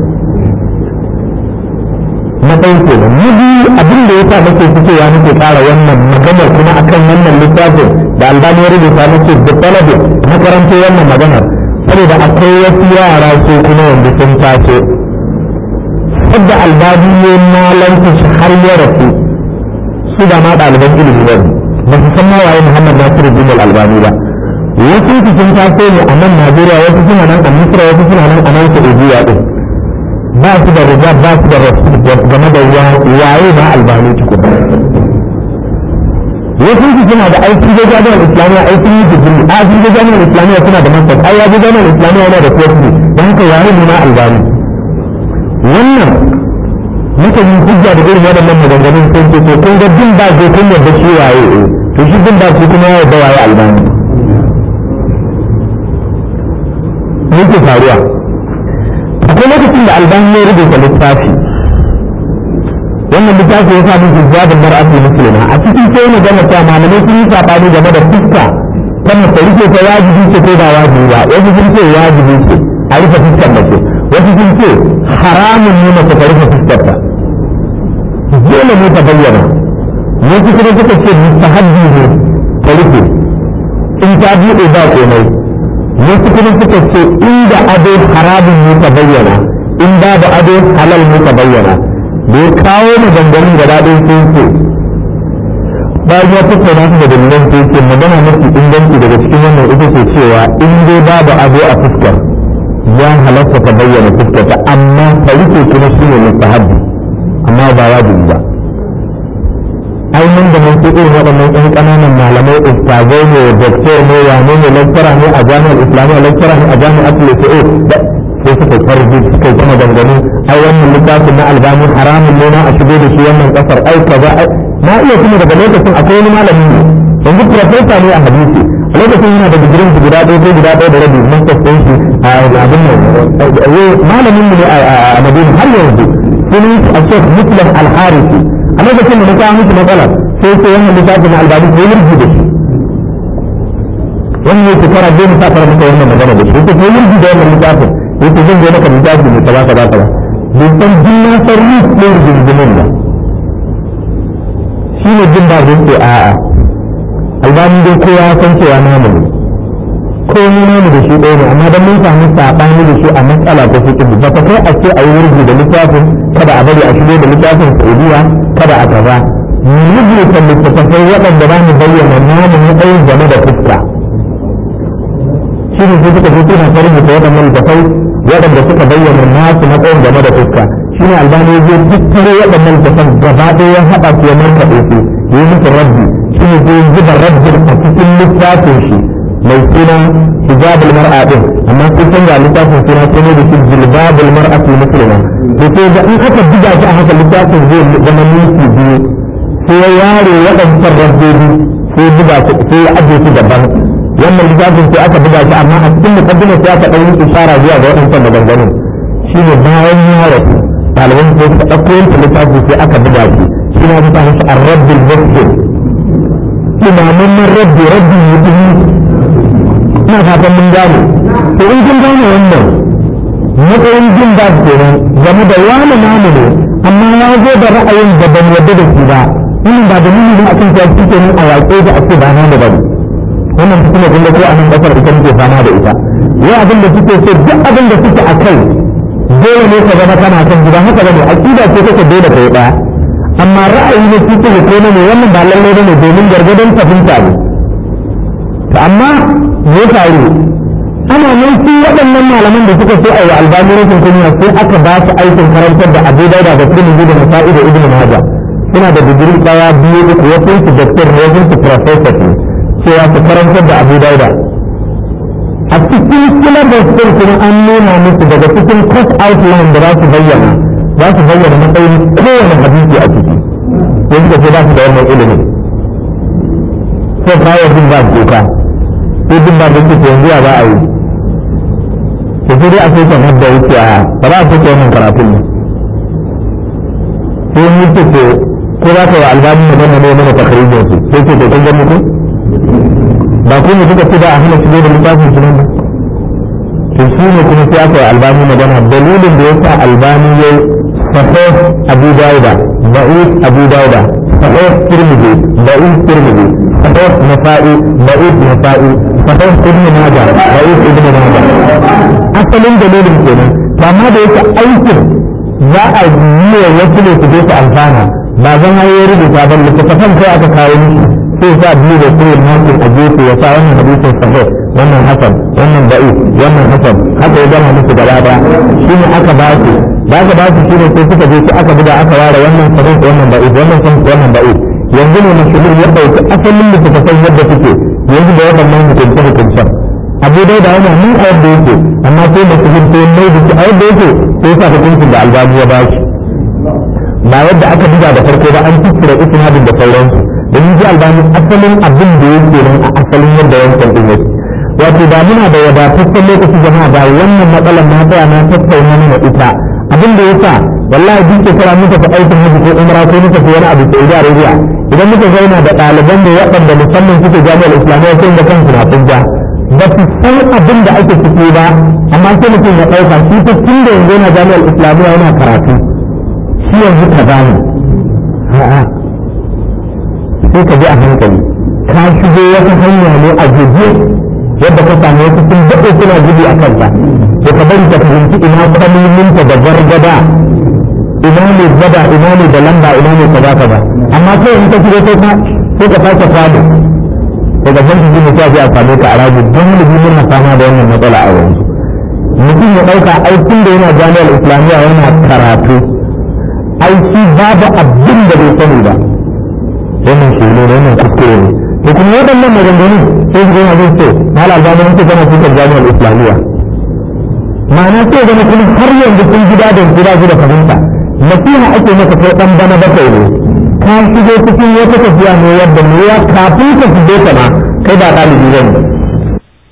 [SPEAKER 1] na ɗan kenan na biyu abin da ya sa nake fitowa nake ƙara wannan maganar kuma akan wannan littafin da albani ya rubuta nake da talabin na karanto wannan maganar saboda akwai wasu yara su kuma wanda sun taso sadda albani ne malanta shi har ya rasu su da ma ɗaliban ilimi ba ba su san ma waye muhammad nasiru bin albani ba wasu su sun taso ne a nan Najeriya wasu suna nan a Misra wasu suna nan a nan Saudiya din ba su da riga ba su da rasul game da waye ma albani tukuna wasu su suna da aiki da jami'ar islamiyya aikin yi digiri a ji da jami'ar islamiyya suna da masar ai ya ji jami'ar islamiyya yana da kofi don haka waye ne ma albani wannan muka yi hujja da irin waɗannan maganganun sai ce to kun ga bin ba zai kun yadda shi waye eh to shi bin ba shi kuma ya yadda waye albani me yake faruwa akwai lokacin da albani ya rubuta littafi wannan littafi ya samu hijabin mar'atul muslima a cikin sai ne gama cewa malamai sun yi sabani game da fuska ta mace rike ta wajibi ce ko ba wajibi ba wasu sun ce wajibi ce a rufe fuskar mace wasu sun ce haramun ne mace ta rufe fuskar ta dole ne ta bayyana wasu kuma suka ce mustahabbi ne ta rufe in ta buɗe ba komai wasu kuma suka ce inda ado haramun ne ta bayyana in babu ado halal ne ta bayyana da ya kawo maganganun gaba ɗaya sun ce bayan ya tattauna su da dalilan sai ce magana mafi inganci daga cikin wannan ita ce cewa in dai babu ado a fuskar ya halatta ta bayyana fuskar ta amma ta rike kuma shi ne mustahabbi amma ba wajibi ba ainihin da mun irin waɗannan ɗan ƙananan malamai ustazai ne doktor ne wane ne lecturer ne a jami'ar islamiyya lecturer ne a jami'ar tulafi'o sai suka farji suka yi kuma dangane ai wannan littafin na albani haramun ne na a shigo da shi wannan kasar ai kaza ai na iya kuma daga lokacin akwai wani malami ne yanzu profesa ne a hadisi a lokacin yana da digirin su guda ɗaya ko guda ɗaya da rabi masters ɗin shi a abin nan malamin mu ne a madina har yanzu sunan shi a shek muslim al-harisi a lokacin da na kawo miki matsala sai sai wannan littafin na albani ko yurgi da shi wannan shekara goma sa fara maka wannan magana da shi ko yurgi da wannan littafin yake zan je maka littafi ne kaza kaza kaza bai san jinnan sarri ne rigingimin ba shi ne jin ba zai ce a'a albani dai kowa ya san cewa namu ne ko ni namu da shi ɗaya ne amma dan mun samu saɓani da shi a matsala ta fi ba ta kai a ce a yi wurgi da littafin kada a bari a shigo da littafin saudiya kada a kaza mu rubuta littattafai waɗanda za mu bayyana namu matsayin game da fuska shi ne sai suka fi suna ta rubuta waɗannan littattafai waɗanda suka bayyana nasu matsayin game da fuska shi ne albani zai tattaro waɗannan littattafan gaba ɗaya ya haɗa su ya markaɗe su ya yi musu rabbi shi ne zai zuba rabbin a cikin littafin shi mai suna hijabul mar'a din amma sai can ga littafin suna sai ne da shi jilbabul mar'atul muslima to sai da in aka buga shi a haka littafin zai zama minti biyu sai ya ware waɗancan rabbobi sai buga su sai ya ajiye su daban wannan littafin sai aka buga shi amma a cikin mukaddimar sai aka ɗan yi ishara zuwa ga waɗancan maganganun shine bayan ya rasu ɗaliban sai suka ɗauko yanke littafi sai aka buga shi shi na bisa shi ar-rabbul muslim imamun rabbi rabbi mutum ina fatan mun gane to in kun gane wannan matsayin jin ba su kenan game da wani namu ne amma ya zo da ra'ayin da ban yadda da shi ba wannan ba dalili ne akan cewa shi kenan a waƙe da ake ba na da bane wannan kuma kun ga ko a nan kasar ita muke fama da ita yau abin da suke so duk abin da suke a kai dole ne ka zama kana kan gida haka bane aqida ce kake dole kai daya amma ra'ayi ne shi ko ko ne wannan ba lallai bane domin gargadon fahimta ne to amma me faru ana nan su waɗannan malaman da suka so a yi albani rashin kunya sai aka ba su aikin karantar da abu dauda da tirmidhi da nasa'i da ibnu majah suna da digiri daya biyu uku wasu su doctor ne wasu su professor ne cewa su karantar da abu dauda a cikin syllabus din kuma an nuna musu daga cikin course outline da za su bayyana za su bayyana matsayin kowane hadisi a ciki sai suka ce ba su da wannan ilimin sai kawo jin ba su doka sai jin ba su ce yanzu ya ba a yi to sai dai a sai kan hadda wuce a ba za a sai wannan karatun ne sai mun ce ko ko za ka yi albani magana ne mana takarijin su sai ce to kun ga muku ba ku ne suka ce da a hana shigo da littafin su nan ba to shi ne kuma sai aka yi albani magana dalilin da ya sa albani ya yi sahih abu dauda da'if abu dauda sahih tirmidhi da'if tirmidhi sahih nasa'i da'if nasa'i sahih ibn majah da'if ibn majah asalin dalilin kenan to amma da yake aikin za a yi wa wasu ne su je su amfana ba zan hayo rubuta ba littattafan kai aka kawo musu sai sa biyu da sai makin a gefe ya sa wannan hadisin sahih wannan hasan wannan da'i wannan hasan haka ya gama musu gaba daya shine aka ba su da aka ba su shine sai suka je su aka buga aka ware wannan sahih wannan da'i wannan sahih wannan da'i yanzu ne musulmi ya dauki asalin da suka san yadda suke yanzu da waɗannan hukunce hukuncen abu dai da yana mun a yadda yake amma sai musulmi sai mai da shi a yadda yake sai sa hukuncin da albani ya ba shi ba yadda aka buga da farko ba an tukkura isnadin da sauransu domin ji albani asalin abin da yake nan a asalin yadda wancan din yake wato da muna da wadataccen lokaci jama'a da wannan matsalar na tsaya na tattauna mana ita abin da yasa wallahi duk shekara muka fi aikin hajji ko umra ko muka fi wani abu Saudi Arabia idan muka zauna da ɗaliban da waɗanda musamman suke jami'ar islamiyya sai da kansu na kunja ba su san abin da ake ciki ba amma sai mutum ya ɗauka shi ta tun da yanzu yana jami'ar islamiyya yana karatu shi yanzu ka gane a'a sai ka bi a hankali ka shigo wata hanya ne a guje yadda ka samu wasu sun daɗe suna gudu a kanta to ka bari ka fahimci ina kalmominta da gargada ina ne gada ina ne da lamba ina ne kaza kaza amma sai in ka shigo sai ka sai ka sake fado daga san shi ne sai a same ka a rajin don mu muna fama da wannan matsala a yanzu mutum ya ɗauka aikin da yana jami'ar islamiyya yana karatu aiki babu abin da bai sani ba wannan shi ne wannan kuskure ne to kuma waɗannan maganganu sai su gona zai ce mal albani mun ce kana cikin jami'ar islamiyya ma'ana sai gani kuma har yanzu sun gida da gida da fahimta nasiha ake maka kai dan bana bakwai ne ka shigo cikin wata tafiya ne yadda ne ya kafin ka shige ta ma kai ba ɗalibi ne